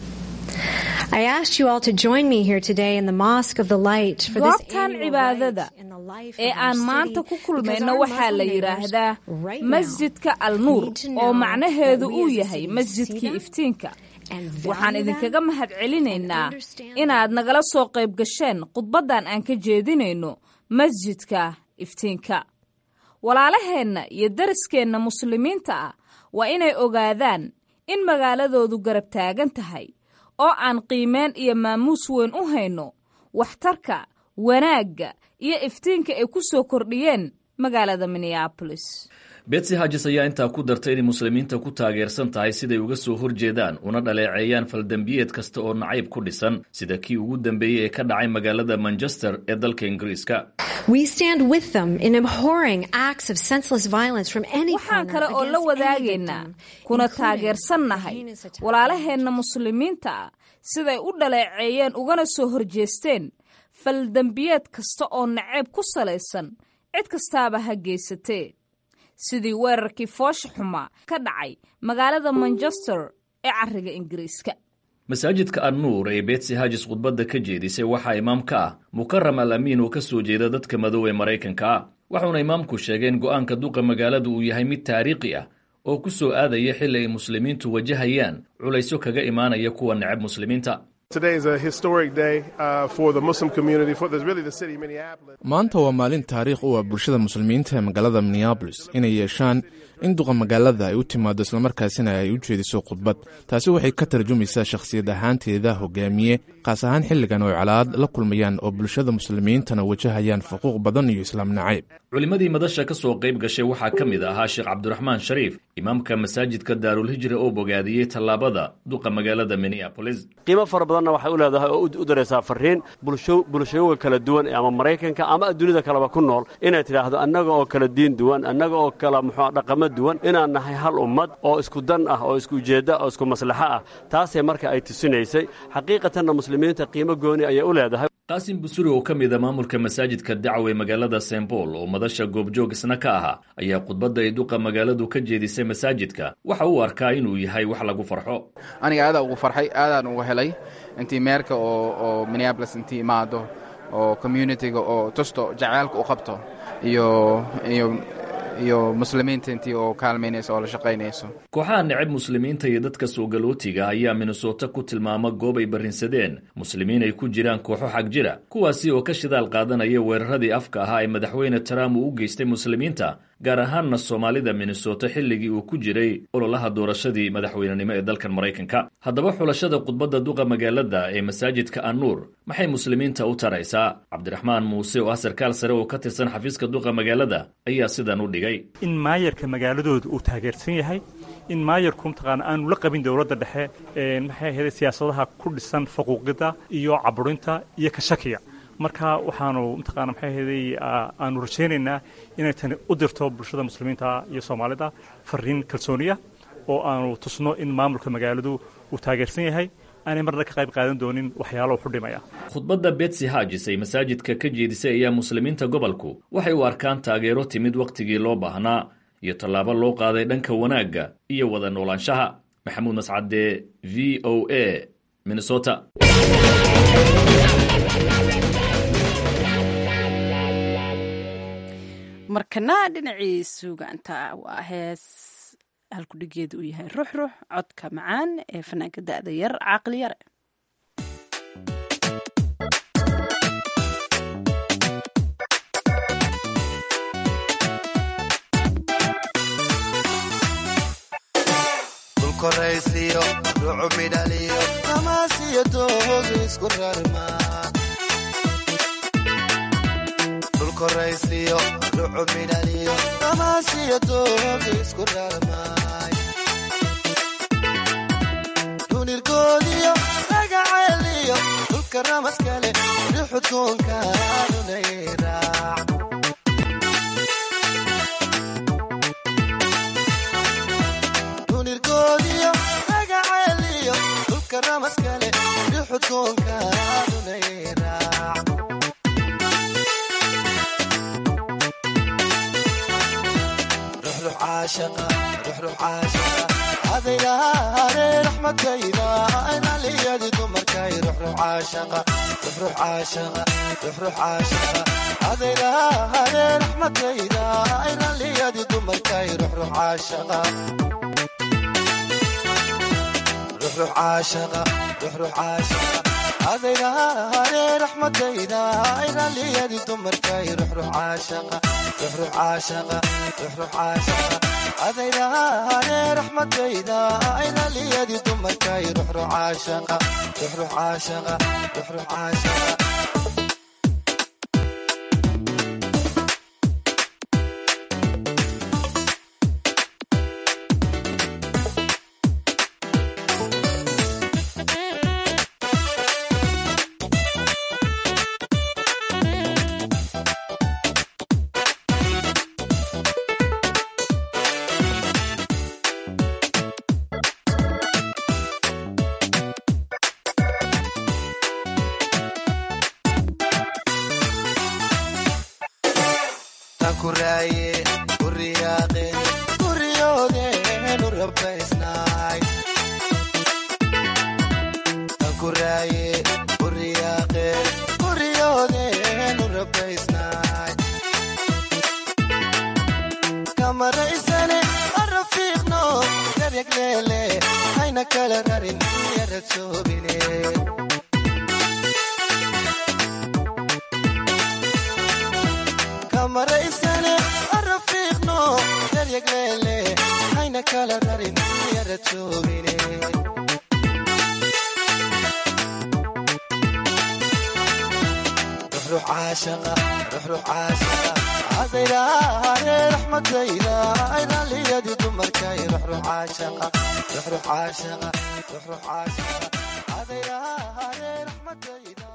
I asked you all to join me here today in the Mosque of the Light for this goobtan annual cibaadada rite in the life ee of our aan maanta city, ku because kulmayno our waxaa la Muslim neighbors yidhaahdaa right now masjidka al nuur need to oo know macnaheedu that we uu as a yahay city masjidkii see them iftiinka and waxaan value idinkaga them mahad celinaynaa and understand inaad nagala soo qayb gasheen khudbaddan aan ka jeedinayno masjidka iftiinka walaalaheenna iyo dariskeenna muslimiinta ah waa inay ogaadaan in magaaladoodu garab taagan tahay oo aan qiimeen iyo maamuus weyn u hayno waxtarka wanaagga iyo iftiinka ay ku soo kordhiyeen magaalada minneabolis betsy hagis ayaa intaa ku dartay inay muslimiinta ku taageersan tahay siday uga soo horjeedaan una dhaleeceeyaan faldembiyeed kasta oo nacayb ku dhisan sida kii ugu dambeeyey ee ka dhacay magaalada manchester ee dalka ingiriiska We stand with them in abhorring acts of senseless violence from any waxaan corner kale oo la against any wadaagaynaa victim, kuna including taageersannahay the heinous attack. walaalaheenna muslimiinta ah siday u dhaleeceeyeen ugana soo horjeesteen faldembiyeed kasta oo naceeb ku salaysan cid kastaaba ha geysatee sidii weerarkii foosha xumaa ka dhacay magaalada manchester ee cariga ingiriiska masaajidka annuur ee betsy hagis khudbadda ka jeedisay waxaa imaam ka ah mukaram al amiin oo ka soo jeeda dadka madow ee maraykanka ah waxuuna imaamku sheegay in go'aanka duqa magaaladu uu yahay mid taariikhi ah oo ku soo aadaya xilli ay muslimiintu wajahayaan culaysyo kaga imaanaya kuwa necab muslimiinta Today is a historic day uh, for the Muslim community, for the, really the city of Minneapolis. maanta waa maalin taariikh u ah bulshada muslimiinta ee magaalada minneabolis inay yeeshaan in duqa magaalada ay u timaado islamarkaasina ay u jeediso khudbad taasi waxay ka tarjumaysaa shakhsiyad ahaanteeda hogaamiye kaas ahaan xilligan oo ay calaad la kulmayaan oo bulshada muslimiintana wajahayaan xuquuq badan iyo islaam nacayb culimmadii madasha ka soo qayb gashay waxaa ka mid ahaa sheekh cabdiraxmaan shariif imaamka masaajidka daarulhijra oo bogaadiyey tallaabada duqa magaalada minneabolis qiimo fara badanna waxay u leedahay oo u daraysaa farriin bulsho bulshooyinka kala duwan ama maraykanka ama adduunyada kaleba ku nool inay tidhaahdo annaga oo kala diin duwan annaga oo kala muxuu dhaqamo duwan inaan nahay hal ummad oo isku dan ah oo isku ujeedda oo isku maslaxo ah taasay marka ay tusinaysay xaqiiqatanna muslimiinta qiimo gooni ayay u leedahay qaasim busuri oo ka mida maamulka masaajidka dacwe magaalada st bool oo madasha goobjoog isna ka ahaa ayaa khudbadda ay duqa magaaladu ka jeedisay masaajidka waxa uu arkaa inuu yahay wax lagu farxo aniga aadaa ugu farxay aadaan uga helay intii meerka oo minneabolis intii imaado oo communitiga oo tusto jaceylka u qabto iyo iyo iyo muslimiinta intii oo kaalmaynayso oo la shaqaynayso kooxaha necab muslimiinta iyo dadka soogalootiga ayaa minnesota ku tilmaama goob ay barrinsadeen muslimiin ay ku jiraan kooxo xag jira kuwaasi oo ka shidaal qaadanaya weeraradii afka ahaa ee madaxweyne trump uu u geystay muslimiinta gaar ahaanna soomaalida minnesota xilligii uu ku jiray ololaha doorashadii madaxweynenimo ee dalkan maraykanka haddaba xulashada khudbadda duqa magaalada ee masaajidka annuur maxay muslimiinta u taraysaa cabdiraxmaan muuse oo ah sarkaal sare oo ka tirsan xafiiska duqa magaalada ayaa sidan u dhigay in maayarka magaaladooda uu taageersan yahay in maayarku mataqaana aanu la qabin dowladda dhexe maxay ahayd siyaasadaha ku dhisan faquuqida iyo caburinta iyo ka shakiga marka waxaanu mataqaana maxay ahaydey aanu rajaynaynaa inay tani u dirto bulshada muslimiinta iyo soomaalida fariin kalsooniya oo aanu tusno in maamulka magaaladu uu taageersan yahay aanay marna ka qayb qaadan doonin waxyaalo xu dhimaya khudbadda betsy hajis ay masaajidka ka jeedisay ayaa muslimiinta gobolku waxay u arkaan taageero timid wakhtigii loo baahnaa iyo tallaabo loo qaaday dhanka wanaagga iyo wada noolaanshaha maxamuud mascade v o a minnesota markana dhinacii suugaanta waa hees halkudhigeedu uu yahay ruux ruux codka macaan ee fanaanka da'da yar caaqli yare koraysiyo ruucu midhaliyo tamaasiyo doogu isku rarma dhulkoraysiyo ruucu midhaliyo tamaasiyo doogu isku rarmaay dhunirgoodiyo ragaceeliyo dhulka ramaskale rixudkoonka dhunayraac dhunirgoodiyo ragaceeliyo dhulka ramaskale rixudkoonka dhunayraac adaylahaare raxmadayda aynaliyadi dumarkay adaylahaare raxmadayda aynaliyadi dumarkay ruxruxaashaqa adaylahaare raxmadayda aynaliyadi dumarkay ruxruxaashaqa ruxruxaashaqa ruxruxaashaqa adaylahaare raxmadayda aynaliyadi dumarkay ruxruxaashaqa ruxruxaashaqa ruxruxaashaqa adaydaane raxmadayda aynaliyadii dumarkay ruxruux caashaqa ruxruux caashaqa ruxruux caashaqa adaydaane raxmadayda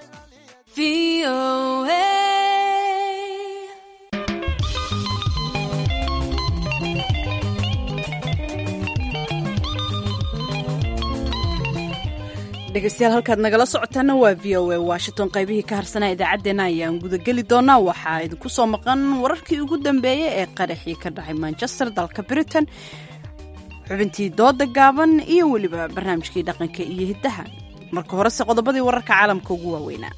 dhegeystayaal halkaad nagala socotaana waa v o a washington qaybihii ka harsanaa idaacaddeenna ayaan gudageli doonaa waxaa idinku soo maqan wararkii ugu dambeeyey ee qaraxii ka dhacay manchester dalka britain xubintii dooda gaaban iyo weliba barnaamijkii dhaqanka iyo hiddaha marka horese qodobadii wararka caalamka ugu waaweynaa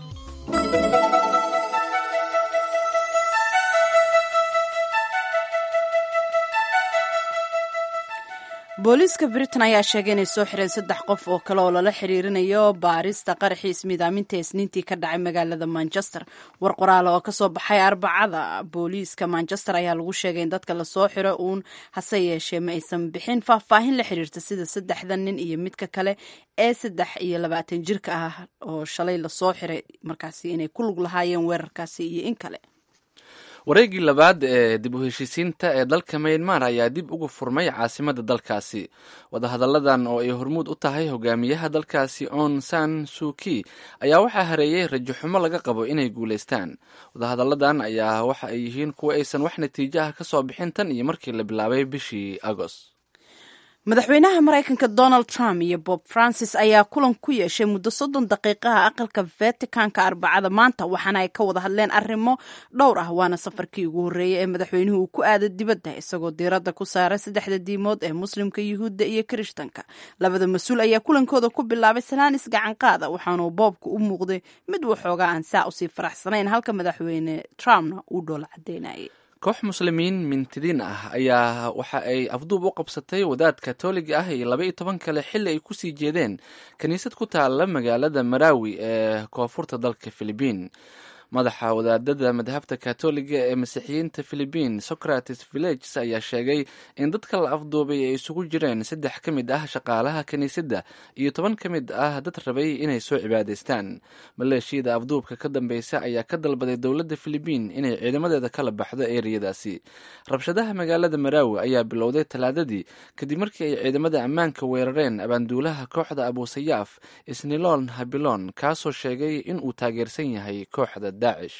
booliiska britain ayaa sheegay inay soo xireen saddex qof oo kale oo lala xiriirinayo baarista qaraxii ismiidaaminta isniintii ka dhacay magaalada manchester war qoraale oo kasoo baxay arbacada booliiska manchester ayaa lagu sheegay in dadka lasoo xiro uun hase yeeshee ma aysan bixin faahfaahin la xiriirta sida saddexda nin iyo midka kale ee saddex iyo labaatan jirka ah oo shalay lasoo xiray markaasi inay ku lug lahaayeen weerarkaasi iyo in kale wareegii labaad ee dib u heshiisiinta ee dalka maynmar ayaa dib uga furmay caasimada dalkaasi wadahadalladan oo ay hormuud u tahay hogaamiyaha dalkaasi on san suki ayaa waxaa hareeyey rajo xumo laga qabo inay guulaystaan wadahadalladan ayaa waxa ay yihiin kuwa aysan wax natiijo ah ka soo bixin tan iyo markii la bilaabay bishii agost madaxweynaha maraykanka donald trump iyo bob francis ayaa kulan ku yeeshay muddo soddon daqiiqaha aqalka vaticanka arbacada maanta waxaana ay ka wada hadleen arrimo dhowr ah waana safarkii ugu horreeyey ee madaxweynuhu uu ku aada dibadda isagoo diiradda ku saaray saddexda diimood ee muslimka yuhuudda iyo kirishtanka labada mas-uul ayaa kulankooda ku bilaabay salaanis gacanqaada waxaanuu boobka u muuqday mid waxoogaa aan saa usii faraxsanayn halka madaxweyne trumpna uu dhoola cadeynayay koox muslimiin mintidiin ah ayaa waxa ay afduub u qabsatay wadaad katoliga ah iyo laba iyo toban kale xilli ay kusii jeedeen kiniisad ku taala magaalada maraawi ee koonfurta dalka filibiin madaxa wadaadada madhabta katoliga ee masiixiyiinta filibiin socrates villages ayaa sheegay in dadka la afduubay ay isugu jireen saddex ka mid ah shaqaalaha kiniisadda iyo toban ka mid ah dad rabay inay soo cibaadaystaan maleeshiyada afduubka ka dambeysa ayaa ka dalbaday dowladda filibiin inay ciidamadeeda kala baxdo eeriyadaasi rabshadaha magaalada maraawi ayaa bilowday talaadadii kadib markii ay ciidamada ammaanka weerareen abaanduulaha kooxda abuusayaaf isniloon habilon kaasoo sheegay in uu taageersan yahay kooxda daacish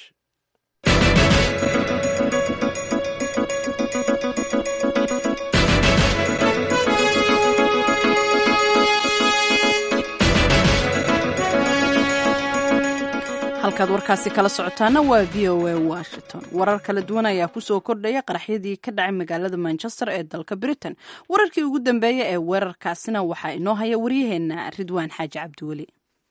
halkaad warkaasi kala socotaana waa v o a washington warar kala duwan ayaa kusoo kordhaya qaraxyadii ka dhacay magaalada manchester ee dalka britain wararkii ugu dambeeya ee weerarkaasina waxaa inoo haya waryaheena ridwaan xaaji cabdiweli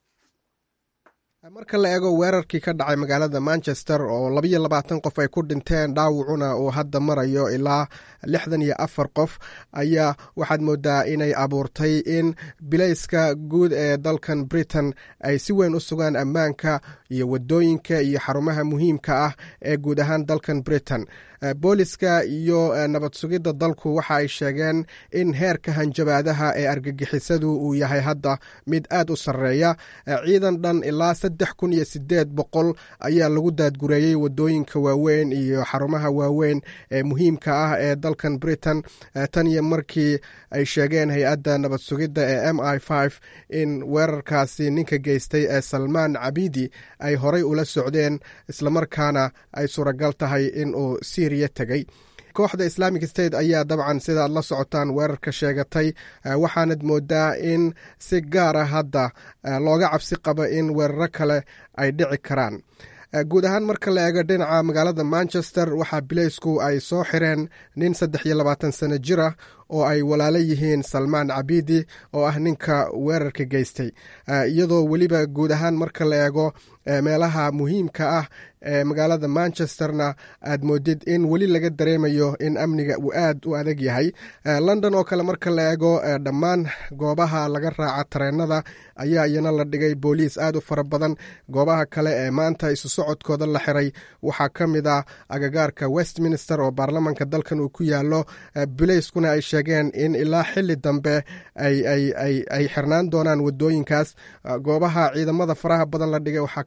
marka la eego weerarkii ka dhacay magaalada manchester oo labayo labaatan qof ay ku dhinteen dhaawacuna uu hadda marayo ilaa lixdan iyo afar qof ayaa waxaad moodaa inay abuurtay in bilayska guud ee dalkan britain ay si weyn u sugaan ammaanka iyo wadooyinka iyo xarumaha muhiimka ah ee guud ahaan dalkan britain booliska iyo nabad sugidda dalku waxa ay sheegeen in heerka hanjabaadaha ee argagixisadu uu yahay hadda mid aad u sarreeya ciidan dhan ilaa saddex kun iyo sideed boqol ayaa lagu daadgureeyey wadooyinka waaweyn iyo xarumaha waaweyn ee muhiimka ah ee dalkan britain tan iyo markii ay sheegeen hay-adda nabad sugidda ee m i f in weerarkaasi ninka geystay ee salmaan cabidi ay horay ula socdeen islamarkaana ay suuragal tahay in uu syriya tegey kooxda islamic state ayaa dabcan sida ad la socotaan weerarka sheegatay waxaanad moodaa in si gaara hadda looga cabsi qabo in weeraro kale ay dhici karaan guud ahaan marka la eego dhinaca magaalada manchester waxaa bileysku ay soo xireen nin saddex iyo labaatan sano jir ah oo ay walaalo yihiin salmaan cabidi oo ah ninka weerarka geystay iyadoo weliba guud ahaan marka la eego meelaha muhiimka ah ee magaalada manchesterna aad moodid in weli laga dareemayo in amniga uu aad u adag yahay london oo kale marka la eego dhammaan goobaha laga raaca tareenada ayaa iyana la dhigay booliis aad u fara badan goobaha kale ee maanta isu socodkooda la xiray waxaa ka mid ah agagaarka westminster oo baarlamanka dalkan uu ku yaalo bileyskuna ay sheegeen in ilaa xili dambe ay xirnaan doonaan wadooyinkaas goobaha ciidamada faraha badan la dhigay waxaa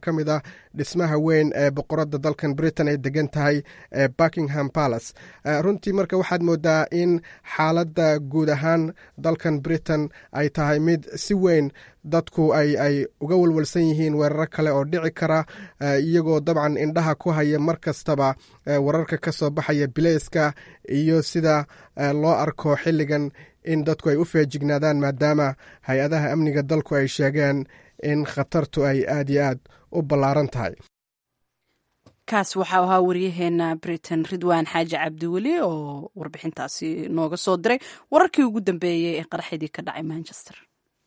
ka mid ah dhismaha weyn ee boqoradda dalkan britain ay degan tahay ee buckingham palace runtii marka waxaad moodaa in xaaladda guud ahaan dalkan britain ay tahay mid si weyn dadku ay ay uga walwalsan yihiin weeraro kale oo dhici kara iyagoo dabcan indhaha ku haya mar kastaba wararka ka soo baxaya bileyska iyo sida loo arko xilligan in dadku ay u feejignaadaan maadaama hay-adaha amniga dalku ay sheegeen in khatartu ay aad iyo aad u ballaaran tahay kaas waxaa ahaa waryaheena britain ridwaan xaaji cabdiweli oo warbixintaasi nooga soo diray wararkii ugu dambeeyey ee qaraxidii ka dhacay manchester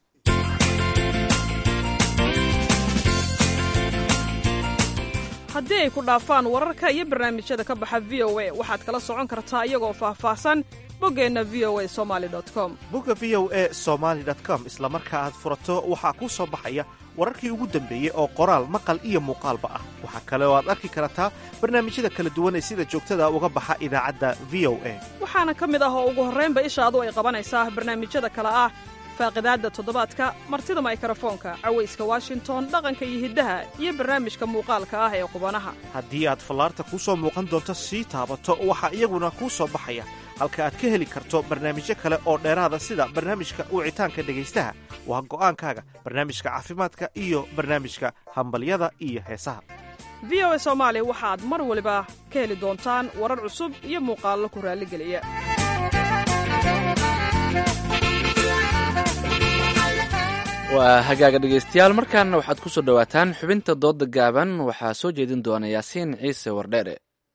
haddii ay ku dhaafaan wararka iyo barnaamijyada ka baxa v o a waxaad kala socon kartaa iyagoo faahfaahsan boggeenna v o a somali com bogga v o e somaali com isla marka aad furato waxaa kuu soo baxaya wararkii ugu dambeeyey oo qoraal maqal iyo muuqaalba ah waxaa kale oo aad arki kartaa barnaamijyada kala duwan ee sida joogtada uga baxa idaacadda v o a waxaana ka mid ah oo ugu horraynba ishaadu ay qabanaysaa barnaamijyada kale ah faaqidaadda toddobaadka martida maykarafoonka cawayska washington dhaqanka iyo hiddaha iyo barnaamijka muuqaalka ah ee qubanaha haddii aad fallaarta kuu soo muuqan doonto sii taabato waxaa iyaguna kuu soo baxaya halka aad ka heli karto barnaamijyo kale oo dheeraada sida barnaamijka wicitaanka dhegaystaha waa go'aankaaga barnaamijka caafimaadka iyo barnaamijka hambalyada iyo heesaha v o a soomaali waxaad mar waliba ka heli doontaan warar cusub iyo muuqaallo ku raalligeliya waa hagaaga dhegaystayaal markaana waxaad ku soo dhowaataan xubinta doodda gaaban waxaa soo jeedin doona yaasiin ciise wardheere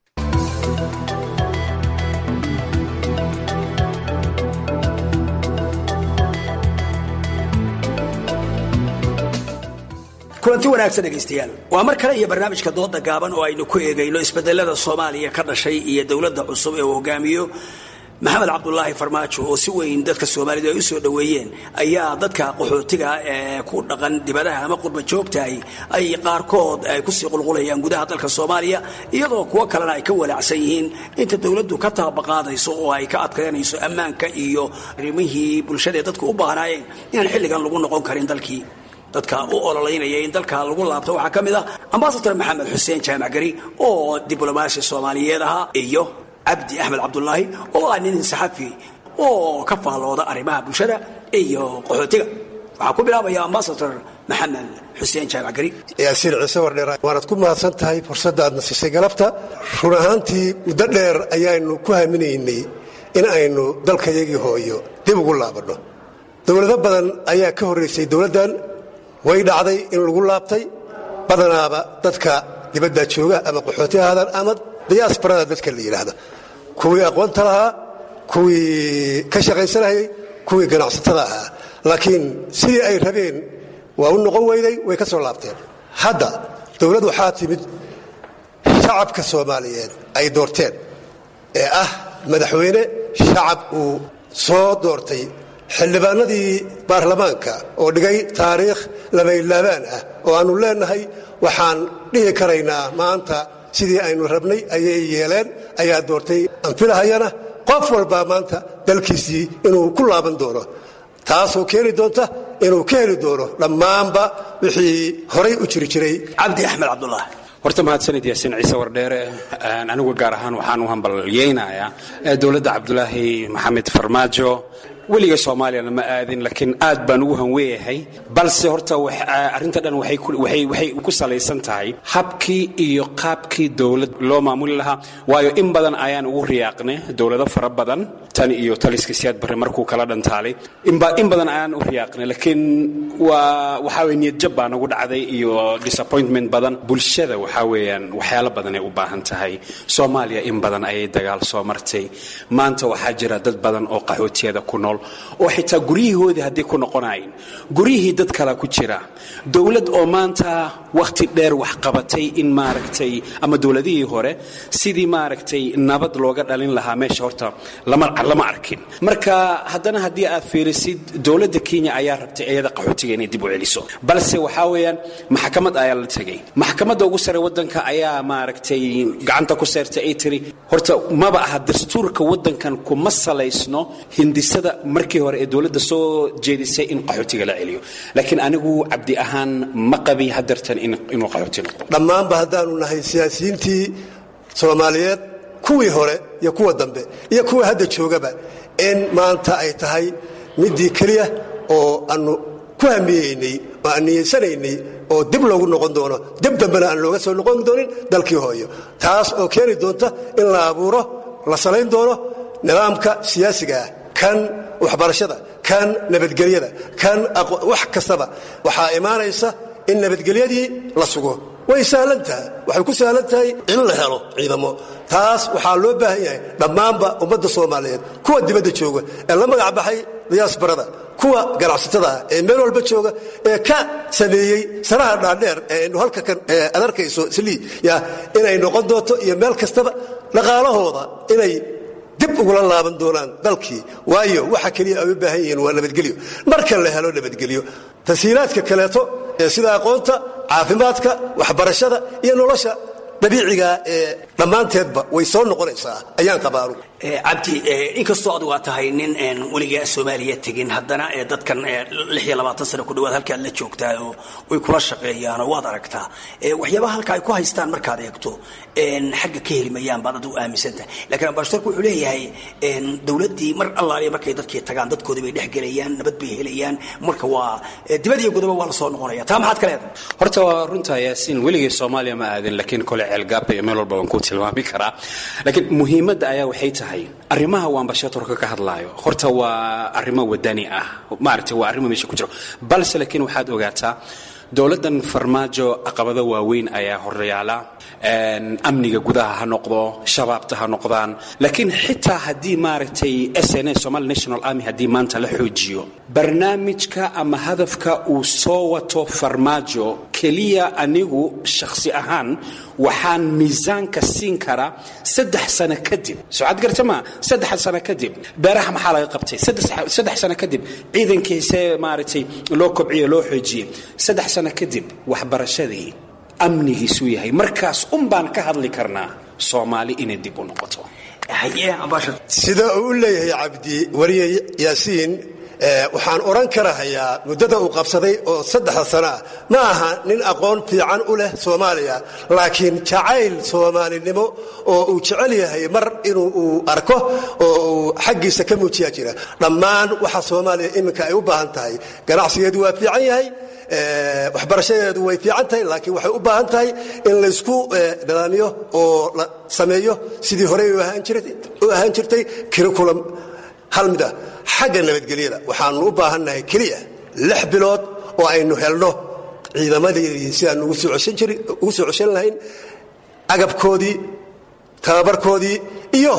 kulanti wanaagsan dhegaystayaal waa mar kale iyo barnaamijka dooda gaaban oo aynu ku eegayno isbedelada soomaaliya ka dhashay iyo dowladda cusub ee uu hogaamiyo maxamed cabdulaahi farmaajo oo si weyn dadka soomaalidu ay u soo dhoweeyeen ayaa dadka qaxootiga ee ku dhaqan dibadaha ama qurba joogtahay ay qaarkood ay kusii qulqulayaan gudaha dalka soomaaliya iyadoo kuwo kalena ay ka walaacsan yihiin inta dowladdu ka taabaqaadayso oo ay ka adkaynayso ammaanka iyo arrimihii bulshadaee dadku u baahnaayeen inaan xilligan lagu noqon karin dalkii dadka u ololeynaya in dalka lagu laabto waxaa ka mid ah ambasador maxamed xuseen jaamac gari oo diblomaasi soomaaliyeed ahaa iyo cabdi axmed cabdulaahi oo ah nin saxafi oo ka faallooda arrimaha bulshada iyo qaxootiga waxaa ku bilaabaya ambasador maxamed xuseen jaamac gari yaasiin ciise wardheer waanad ku mahadsan tahay fursadda aadna siisay galabta run ahaantii muddo dheer ayaanu ku haminaynay in aynu dalkayagii hooyo dib ugu laabanno dowlado badan ayaa ka horraysay dowladdan way dhacday in lagu laabtay badanaaba dadka dibadda jooga ama qaxooti ahaadaan ama diyaasbarada dadka la yidhaahda kuwii aqoonta lahaa kuwii ka shaqaysanayay kuwii ganacsatada ahaa laakiin sidii ay rabeen waa u noqon weyday way ka soo laabteen hadda dowlad waxaa timid shacabka soomaaliyeed ay doorteen ee ah madaxweyne shacab uu soo doortay xildhibaanadii baarlamaanka oo dhigay taariikh labaylaabaan ah oo aannu leennahay waxaan dhihi karaynaa maanta sidii aynu rabnay ayay yeeleen ayaa doortay anfilahayana qof walbaa maanta dalkiisii inuu ku laaban doono taasoo keeni doonta inuu ka heli doono dhammaanba wixii horay u jiri jiray cabdi axmed cabdullah horta mahadsanid yaasiin ciise wardheere anigu gaar ahaan waxaan u hambalyeynayaa dowladda cabdulaahi maxamed farmaajo weliga soomaaliyana ma aadin laakiin aad baan ugu hanweeyahay balse horta arrinta dhan waxay ku salaysan tahay habkii iyo qaabkii dowlad loo maamuli lahaa waayo in badan ayaan ugu riyaaqnay dowlado fara badan tan iyo taliska siyaad barre markuu kala dhantaalay in badan ayaan u riyaaqnay laakiin waa waxaa weye niyadjab baa nagu dhacday iyo disappointment badan bulshada waxaa weeyaan waxyaalo badan ay u baahan tahay soomaaliya in badan ayay dagaal soo martay maanta waxaa jira dad badan oo qaxootiyada ku nool oo xitaa guryihoodii haddii ku noqonayn guryihii dad kala ku jira dowlad oo maanta wakhti dheer wax qabatay in maaragtay ama dowladihii hore sidii maaragtay nabad looga dhalin lahaa meesha horta lama arkin marka haddana haddii aad fiirisid dowladda kenya ayaa rabtay iyada qaxootiga inay dib u celiso balse waxaa weeyaan maxkamad ayaa la tegay maxkamadda ugu sare waddanka ayaa maaragtay gacanta ku seertay ay tiri horta maba aha dastuurka waddankan kuma salaysno hindisada markii hore ee dowladda soo jeedisay in qaxootiga la celiyo laakiin anigu cabdi ahaan ma qabi hadeertan inuu qaxooti noqdo dhammaanba haddaanu nahay siyaasiyiintii soomaaliyeed kuwii hore iyo kuwa dambe iyo kuwa hadda joogaba in maanta ay tahay midii keliya oo aanu ku hamiyeynay oo aan niyeysanaynay oo dib loogu noqon doono dib dambena aan looga soo noqon doonin dalkii hooyo taas oo keeni doonta in la abuuro la salayn doono nidaamka siyaasiga ah kan waxbarashada kan nabadgelyada kan wax kastaba waxaa imaanaysa in nabadgelyadii la sugo way sahlan tahay waxay ku sahlan tahay in la helo ciidamo taas waxaa loo baahan yahay dhammaanba ummadda soomaaliyeed kuwa dibadda jooga ee la magac baxay diyaasbarada kuwa ganacsatada ah ee meel walba jooga ee ka sameeyey sanaha dhaadheer ee aynu halka kan ad arkayso slii ya inay noqon doonto iyo meel kastaba dhaqaalahooda inay dib ugula laaban doonaan dalkii waayo waxa keliya ay u baahan yihiin waa nabadgelyo marka la helo nabadgelyo tasiilaadka kaleeto ee sida aqoonta caafimaadka waxbarashada iyo nolosha dabiiciga ee dhammaanteedba way soo noqonaysaa ayaan qabaanu cabdi inkastoo adigu aad tahay nin weligaa soomaaliya tegin haddana dadkan sano ku dhawaad halkaad la joogtaa oo way kula shaqeeyaanoo waad aragtaa waxyaabaha halka ay ku haystaan markaad eegto xagga ka heli mayaan baad adigu aaminsantahay lakiin ambasadorku wuxuu leeyahay dowladdii mar allaaliya markay dadkii tagaan dadkoodii bay dhex gelayaan nabad bay helayaan marka waa dibad iyo gudaba waa la soo noqonaya taa maxaad ka leedahay horta waa runtaa yaasiin weligay soomaaliya ma aadin laakiin kole ceelgaaba iyo meel walba waan ku tilmaami karaa laakiin muhiimadda ayaa waxay tahay arrimaha uu ambashatorka ka hadlaayo horta waa arrimo wadani ah maaragtay waa arrimo meesha ku jiro balse laakiin waxaad ogaataa dowladdan farmaajo caqabado waaweyn ayaa horyaala amniga gudaha ha noqdo shabaabta ha noqdaan laakiin xitaa haddii maaragtay sn somali national army haddii maanta la xoojiyo barnaamijka ama hadafka uu soo wato farmaajo keliya anigu shakhsi ahaan waxaan miisaanka siin karaa saddex sano kadib socad garta maa saddex sano kadib beeraha maxaa laga qabtay saddex sano kadib ciidankiisee maaragtay loo kobciye loo xoojiyey saddex sano kadib waxbarashadii amnigiisuu yahay markaas un baan ka hadli karnaa soomaali inay dib u noqoto sida uu u leeyahay cabdi wariye yaasiin waxaan odhan karahayaa muddada uu qabsaday oo saddexda sano ah ma aha nin aqoon fiican u leh soomaaliya laakiin jacayl soomaalinimo oo uu jecel yahay mar inuu uu arko oo uu xaggiisa ka muujiyaa jira dhammaan waxa soomaaliya iminka ay u baahan tahay ganacsigeedu waa fiican yahay waxbarashadeedu way fiican tahay laakiin waxay u baahan tahay in laysku nidaamiyo oo la sameeyo sidii horey u ahaan jirtay curriculum hal mid ah xagga nabadgelyada waxaanu u baahannahay keliya lix bilood oo aynu helno ciidamadeedii sidaanu ugu soo ceshan lahayn agabkoodii tababarkoodii iyo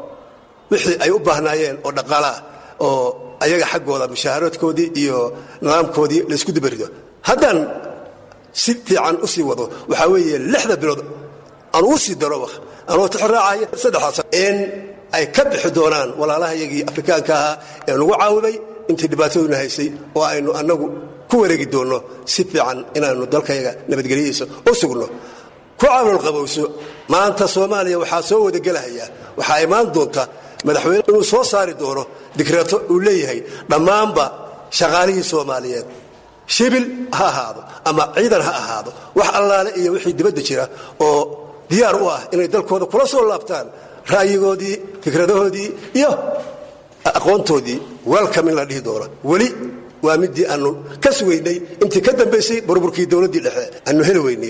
wixii ay u baahnaayeen oo dhaqaalaah oo ayaga xaggooda mushaaharoodkoodii iyo nidaamkoodii laysku dibarido haddaan si fiican u sii wado waxaa weeye lixda bilood aan uu sii daro anoo tixraacaya saddexdaas in ay ka bixi doonaan walaalahayagii afrikaanka ahaa ee nagu caawimay intii dhibaataduna haysay oo aynu annagu ku wareegi doonno si fiican inaannu dalkayaga nabadgelyadiisa u sugno ku caawil qabowso maanta soomaaliya waxaa soo wadagelahayaa waxaa imaan doonta madaxweyne inuu soo saari doono dikreeto uu leeyahay dhammaanba shaqaalihii soomaaliyeed shibil ha ahaado ama ciidan ha ahaado wax allaale iyo wixii dibadda jira oo diyaar u ah inay dalkooda kula soo laabtaan ra'yigoodii fikradahoodii iyo aqoontoodii welcome in la dhihi doono weli waa midii aanu ka sugaynay intii ka dambaysay burburkii dowladdii dhexe aanu heli weynay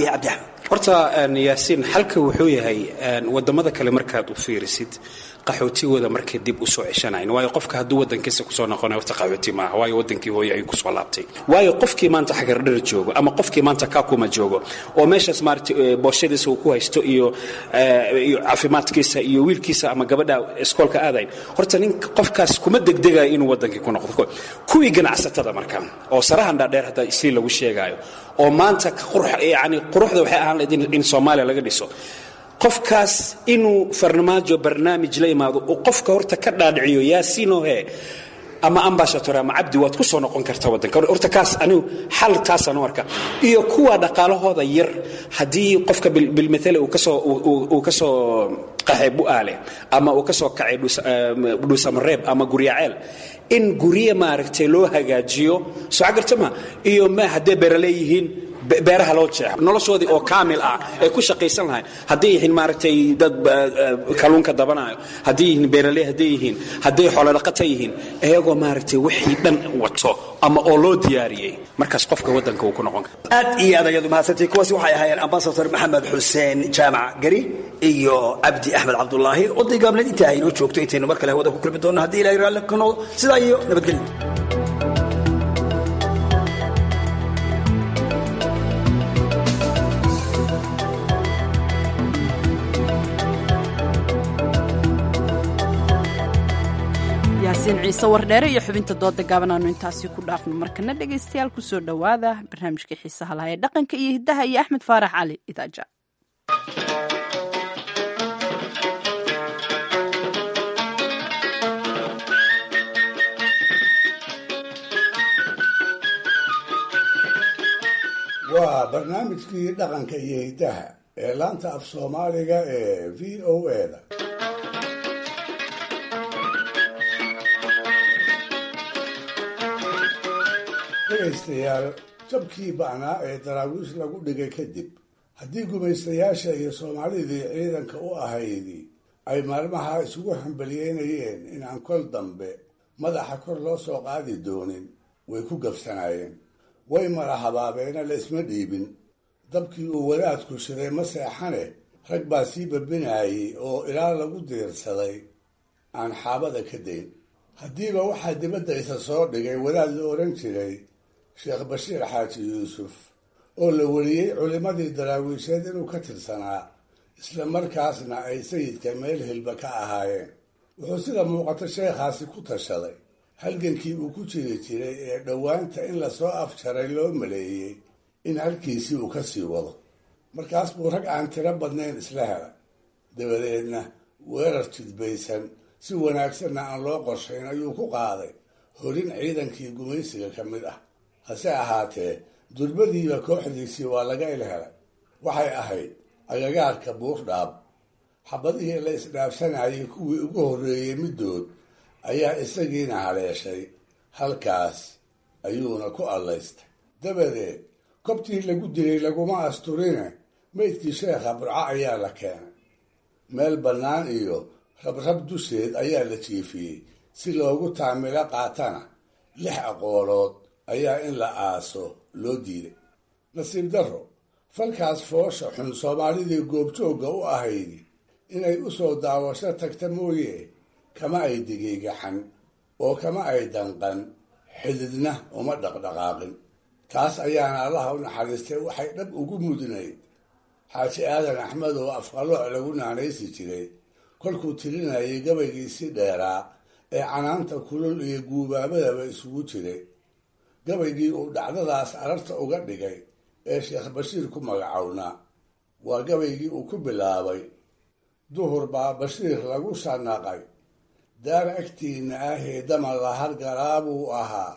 horta yaasiin xalka wuxuu yahay wadamada kale markaad u fiirisid qaxootigooda markay dib usoo ceshanayn waayo qofka hadduu wadankiisa kusoo noqonay horta qaxooti maaha waayo wadankii hooye ayuu kusoo laabtay waayo qofkii maanta xagardhar joogo ama qofkii maanta kakuma joogo oo meeshaas maarata booshadiisa uu ku haysto iyo iyo caafimaadkiisa iyo wiilkiisa ama gabadha iskoolka aadayn horta nin qofkaas kuma degdegayo inuu wadankii ku noqdo kuwii ganacsatada marka oo sarahan dhaadheer hadda isii lagu sheegaayo oo maanta yani quruxda waxay ahaan lahayd in soomaaliya laga dhiso qofkaas inuu farmaajo barnaamij la imaado uu qofka horta ka dhaadhiciyo yaasiinohe ama ambashator ama cabdi waad ku soo noqon karta wadanka horta kaas anigu xal taasaan u arka iyo kuwa dhaqaalahooda yar haddii qofka bilmathale uu kasoo uu kasoo qaxay bu'aale ama uu ka soo kacay dhuusamareeb ama guryaceel in gurye maaragtay loo hagaajiyo soo cagartama iyo ma hadday beeraley yihiin beeraha loo jeexo noloshoodii oo kaamil ah ay ku shaqaysan lahayn hadday yihiin maaragtay dad kalluunka dabanayo hadday yihiin beeraley hadday yihiin hadday xoolodhaqata yihiin iyagoo maaragtay wixii dhan wato ama oo loo diyaariyey markaas qofka waddanka uu ku noqon kara aad iyo aad ayadu mahadsantii kuwaasi waxay ahaayeen ambasador maxamed xuseen jaamac gari iyo cabdi axmed cabdulaahi oday gaabneed intaa aynoo joogto intaynu mar kale hawada ku kulmi doonno haddii ilahay raalli ka noqdo sidaa iyo nabadgelyo yaasiin ciise wardheere iyo xubinta dooda gaaban aanu intaasi ku dhaafno markana dhegaystayaal kusoo dhowaada barnaamijka xiisaha laha ee dhaqanka iyo hiddaha iyo axmed faarax cali idaaja waa barnaamijkii dhaqanka iyo hiddaha ee laanta af soomaaliga ee v o eda dhegaystayaal jabkii ba'naa ee daraawiish lagu dhigay kadib haddii gumaystayaasha iyo soomaalidii ciidanka u ahaydi ay maalmaha isugu hambaliyeynayeen inaan kol dambe madaxa kor loo soo qaadi doonin way ku gabsanaayeen way mala habaabeena la isma dhiibin dabkii uu wadaadku shiday ma seexane rag baa sii babinaayey oo ilaa lagu diirsaday aan xaabada ka dayn haddiiba waxaa dibadda isa soo dhigay wadaad la odhan jiray sheekh bashiir xaaji yuusuf oo la weliyey culimmadii daraawiisheed inuu ka tirsanaa isla markaasna ay sayidka meel hilba ka ahaayeen wuxuu sida muuqato sheekhaasi ku tashaday halgankii uu ku jiri jiray ee dhowaanta in lasoo afjaray loo maleeyey in halkiisii uu ka sii wado markaas buu rag aan tiro badnayn isla helay dabadeedna weerar jidbaysan si wanaagsanna aan loo qorshayn ayuu ku qaaday horin ciidankii gumaysiga ka mid ah hase ahaatee durbadiiba kooxdiisii waa laga ilhelay waxay ahayd agagaarka buurdhaab xabadihii la isdhaafsanayay kuwii ugu horreeyey middood ayaa isagiina haleeshay halkaas ayuuna ku allaystay dabadeed kobtii lagu dilay laguma asturine maydkii sheekha burco ayaa la keenay meel bannaan iyo rabrab dusheed ayaa la jiifiyey si loogu taamilo qaatana lix aqoolood ayaa in la aaso loo diiday nasiib darro falkaas foosha xun soomaalidii goobjoogga u ahaydi inay u soo daawasho tagta mooye kama ay digiigaxan oo kama ay danqan xididna uma dhaqdhaqaaqin taas ayaana allaha u naxariistay waxay dhab ugu mudnayd xaaji aadan axmed oo afqalooc lagu naanaysi jiray kolkuu tirinayay gabaygiisii dheeraa ee canaanta kulul iyo guubaabadaba isugu jiray gabaygii uu dhacdadaas ararta uga dhigay ee sheekh bashiir ku magacownaa waa gabaygii uu ku bilaabay duhur baa bashiir lagu shanaqay daar agtiinna ahee dama la hargaraabuu ahaa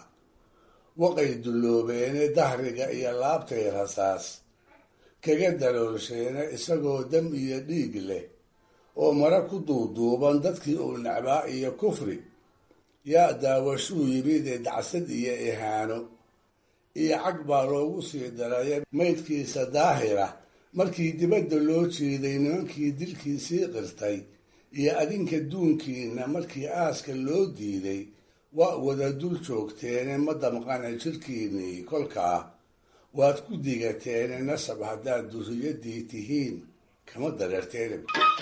waqay dulloobeene dahriga iyo laabtay rasaas kaga daloolsheene isagoo dam iyo dhiig leh oo mara ku duuduuban dadkii uu necbaa iyo kufri yaa daawashuu yimidee dacsad iyo ihaano iyo cag baa loogu sii daraya maydkiisa daahira markii dibadda loo jeeday nimankii dilkiisii qirtay iyo adinka duunkiina markii aaska loo diiday waa wada dul joogteene ma damqana jirkiinnii kolkaa waad ku digateene nasab haddaad duriyadii tihiin kama dareerteene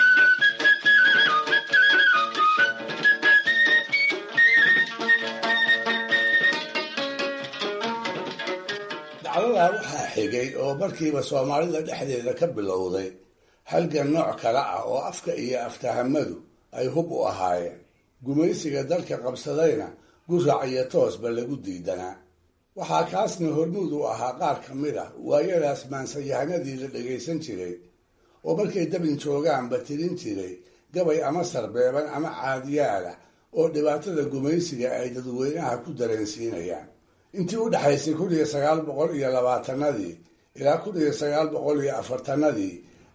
dacdadaa waxaa xigay oo markiiba soomaalida dhexdeeda ka bilowday halgan nooc kale ah oo afka iyo aftahamadu ay hub u ahaayeen gumaysiga dalka qabsadayna gurac iyo toosba lagu diidanaa waxaa kaasna hormuud u ahaa qaar ka mid ah waayadaas maansayahanadii la dhagaysan jiray oo markay dabin joogaanba tirin jiray gabay ama sarbeeban ama caadiyaalah oo dhibaatada gumaysiga ay dadweynaha ku dareensiinayaan intii u dhexaysay kun iyo sagaal boqol iyo labaatanadii ilaa kun iyo sagaal boqol iyo afartanadii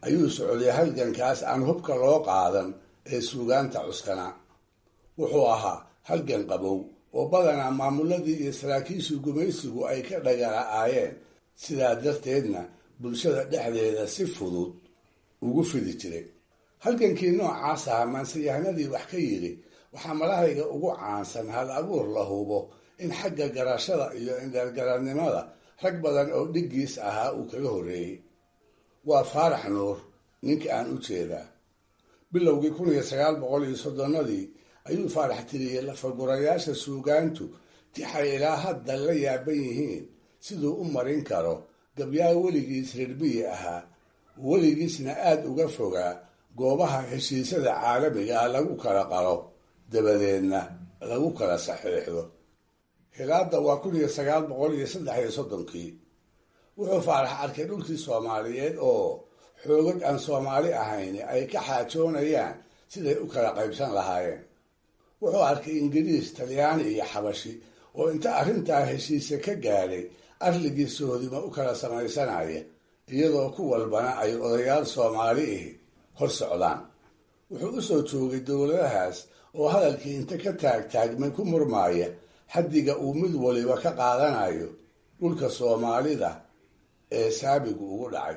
ayuu socday halgankaas aan hubka loo qaadan ee suugaanta cuskana wuxuu ahaa halgan qabow oo badanaa maamuladii iyo saraakiishii gumaysigu ay ka dhagala'aayeen sidaa darteedna bulshada dhexdeeda si fudud ugu fidi jiray halgankii noocaas ahaa maansayahanadii wax ka yidhi waxaa malahayga ugu caansan hal abuur la hubo in xagga garashada iyo indheergaradnimada rag badan oo dhiggiis ahaa uu kaga horreeyey waa faarax nuur ninka aan u jeedaa bilowgii kun iyo sagaal boqol iyo soddonnadii ayuu faarax tiriyey lafagurayaasha suugaantu tixay ilaa hadda la yaaban yihiin siduu u marin karo gabyaa weligiis rirbiyi ahaa weligiisna aada uga fogaa goobaha heshiisyada caalamiga ah lagu kala qalo dabadeedna lagu kala saxiixdo hilaadda waa kun iyo sagaal boqol iyo saddex iyo soddonkii wuxuu faarax arkay dhulkii soomaaliyeed oo xoogag aan soomaali ahayn ay ka xaajoonayaan siday u kala qaybsan lahaayeen wuxuu arkay ingiriis talyaani iyo xabashi oo inta arrintaa heshiise ka gaadhay arligii sohodima u kala samaysanaya iyadoo ku walbana ay odayaal soomaali ihi hor socdaan wuxuu u soo joogay dowladahaas oo hadalkii inta ka taagtaagmay ku murmaaya xaddiga uu mid waliba ka qaadanayo dhulka soomaalida ee saabigu ugu dhacay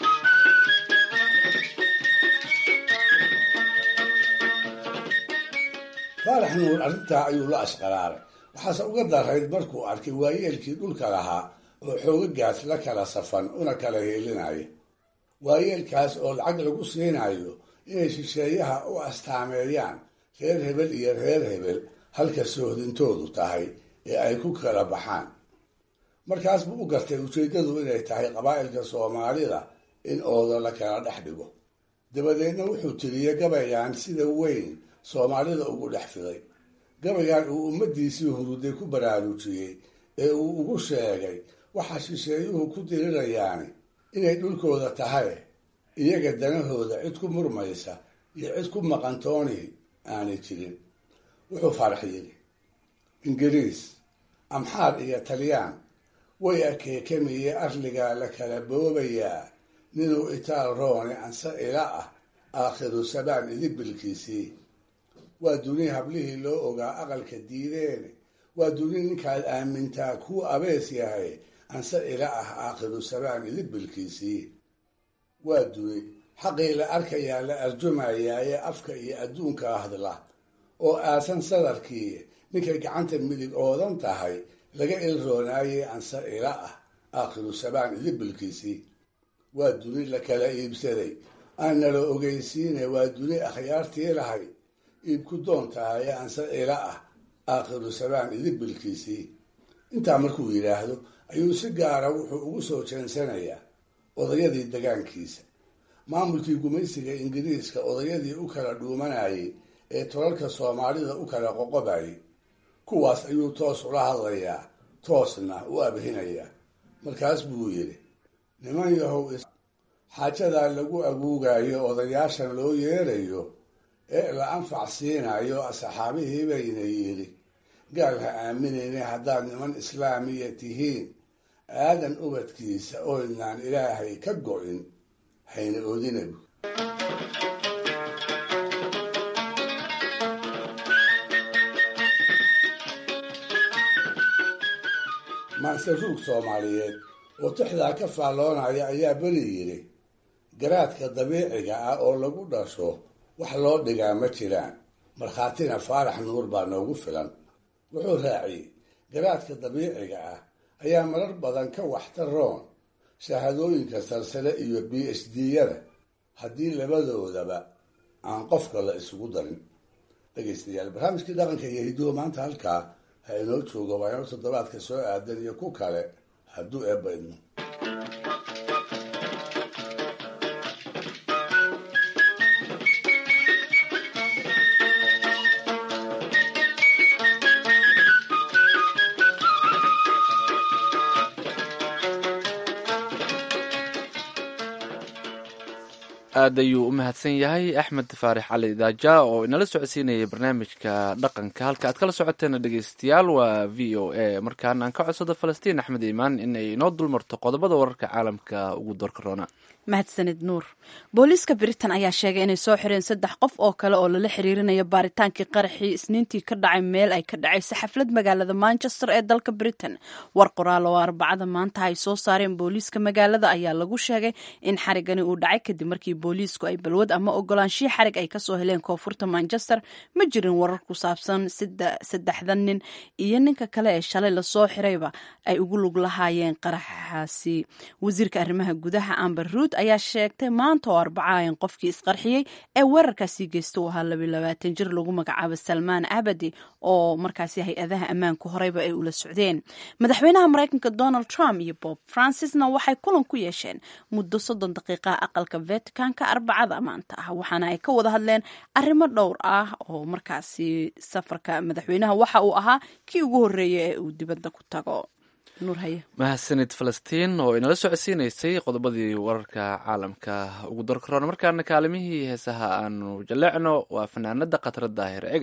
faarax nuur arrintaa ayuu la ashqaraaray waxaase uga darayd markuu arkay waayeelkii dhulka lahaa oo xoogagaas la kala safan una kala heelinaya waayeelkaas oo lacag lagu siinayo inay shisheeyaha u astaameeyaan reer hebel iyo reer hebel halka soohdintoodu tahay ee ay ku kala baxaan markaas buu u gartay ujeeddadu inay tahay qabaa'ilka soomaalida in ooda la kala dhex dhigo dabadeedna wuxuu tiriyey gabaygan sida weyn soomaalida ugu dhex fiday gabaygan uu ummaddiisii huruday ku baraarujiyey ee uu ugu sheegay waxa shisheeyuhu ku dirirayaani inay dhulkooda tahay iyaga danahooda cid ku murmaysa iyo cid ku maqantooni aanay jirin wuxuu faarax yidhi ingiriis amxaar iyo talyaan way akeekamiye arligaa la kala boobayaa ninuu itaal roone anse ila ah aakhiru sabaan idibilkiisii waa duni hablihii loo ogaa aqalka diideene waa duni ninkaad aamintaa kuu abees yahay anse ila ah aakhiru sabaan idibilkiisii waa duni xaqii la arkayaa la arjumayaa ee afka iyo adduunka hadla oo aasan sadarkii ninkay gacanta midig oodan tahay laga ilroonaayey anse ila ah aakhiru sabaan idibilkiisii waa duni la kala iibsaday aan nala ogeysiine waa duni akhyaartii lahay iibku doon tahay anse ila ah aakhiru sabaan idibilkiisii intaa markuu yidhaahdo ayuu si gaara wuxuu ugu soo jeensanayaa odayadii degaankiisa maamulkii gumaysiga ingiriiska odayadii u kala dhuumanayay ee tolalka soomaalida u kala qoqobayay kuwaas ayuu toos ula hadlayaa toosna u abhinayaa markaas buu yidhi niman yahow xaajadaa lagu aguugayo odayaashan loo yeerayo ee la anfac siinayo asxaabihii bayna yidhi gaal ha aaminayna haddaad niman islaamiya tihiin aadan ubadkiisa oydnaan ilaahay ka go-in hayna oodinabu maanse ruug soomaaliyeed oo tixdaa ka faalloonaya ayaa beri yidhi garaadka dabiiciga ah oo lagu dhasho wax loo dhigaa ma jiraan markhaatina faarax nuur baa noogu filan wuxuu raaciyey garaadka dabiiciga ah ayaa marar badan ka waxtaroon shahaadooyinka salsale iyo b h d-yada haddii labadoodaba aan qofka la isugu darin dhegaystayaal barnaamijkii dhaqanka iyo hiduwa maanta halkaa ha inoo joogo waa inoo toddobaadka soo aadan iyo ku kale hadduu eebba idmo aad ayuu u mahadsan yahay axmed faarix cali daaja oo inala socodsiinayay barnaamijka dhaqanka halka aad kala socoteena dhegeystayaal waa v o a markaana aan ka codsado falastiin axmed iimaan inay inoo dulmarto qodobada wararka caalamka ugu doorka roona mahadsanid nuur booliiska britain ayaa sheegay inay soo xireen saddex qof oo kale oo lala xiriirinayo baaritaankii qaraxii isniintii ka dhacay meel ay ka dhacayso xaflad magaalada manchester ee dalka britain war qoraal oo arbacada maanta ay soo saareen booliiska magaalada ayaa lagu sheegay in xarigani uu dhacay kadib markii booliisku ay balwad ama ogolaanshihi xarig ay kasoo heleen koonfurta manchester ma jirin warar ku saabsan saddexdan nin iyo ninka kale ee shalay lasoo xirayba ay ugu lug lahaayeen qaraxaasi wasiirka arrimaha gudaha amber ruud ayaa sheegtay maanta oo arbaca in qofkii isqarxiyey ee weerarkaasi geysta uu ahaa labaalabaatan jir lagu magacaabo salmaan abadi oo markaasi hay-adaha ammaanku horeyba ay ula socdeen madaxweynaha mareykanka donald trump iyo bob francisna waxay kulan ku yeesheen muddo soddon daqiiqa aqalka vaticanka arbacada maanta ah waxaana ay ka wada hadleen arrimo dhowr ah oo markaasi safarka madaxweynaha waxa uu ahaa kii ugu horreeyay ee uu dibadda ku tago mahadsanid falastiin oo inala socodsiinaysay qodobadii wararka caalamka ugu darkaroon markaana kaalimihii heesaha aanu jaleecno waa fanaanada khatara daahir ege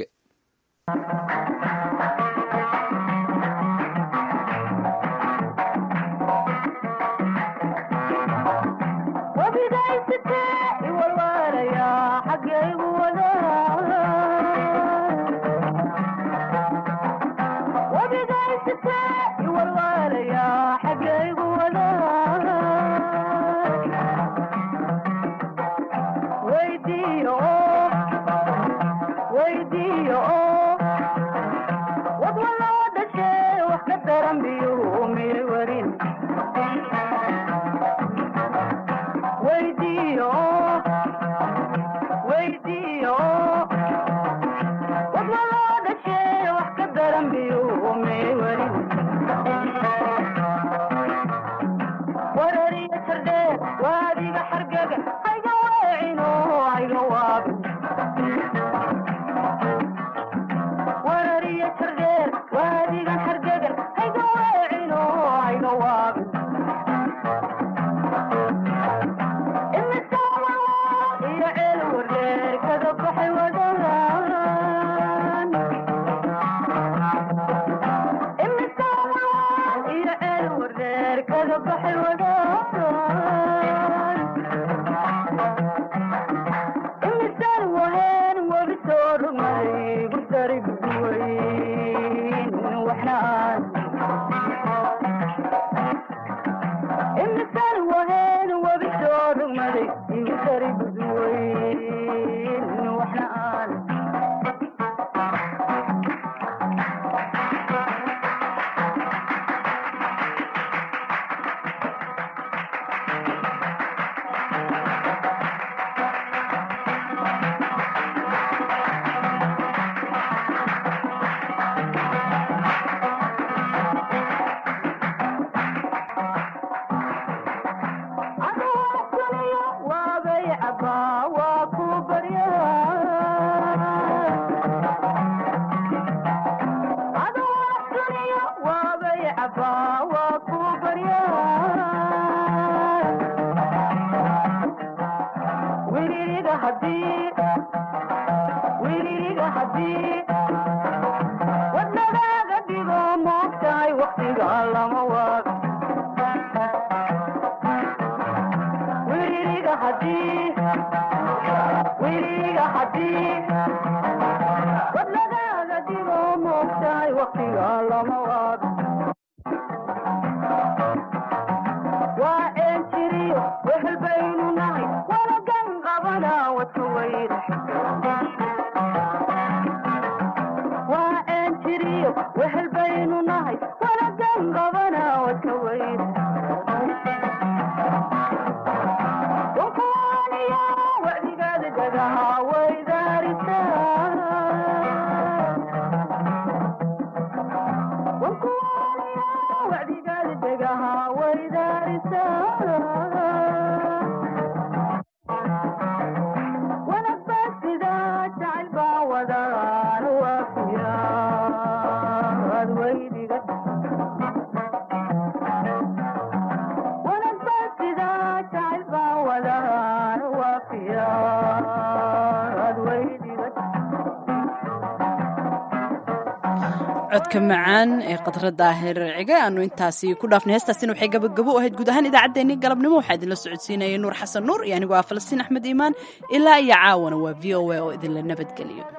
codka macaan ee qadrada herciga aanu intaasi ku dhaafnay heestaasina waxay gabagabo u ahayd guud ahaan idaacaddeenii galabnimo waxaa idinla socodsiinayay nuur xasan nuur iyo anigoo ah falastiin axmed iimaan ilaa iyo caawana waa v o a oo idinla nabadgeliyo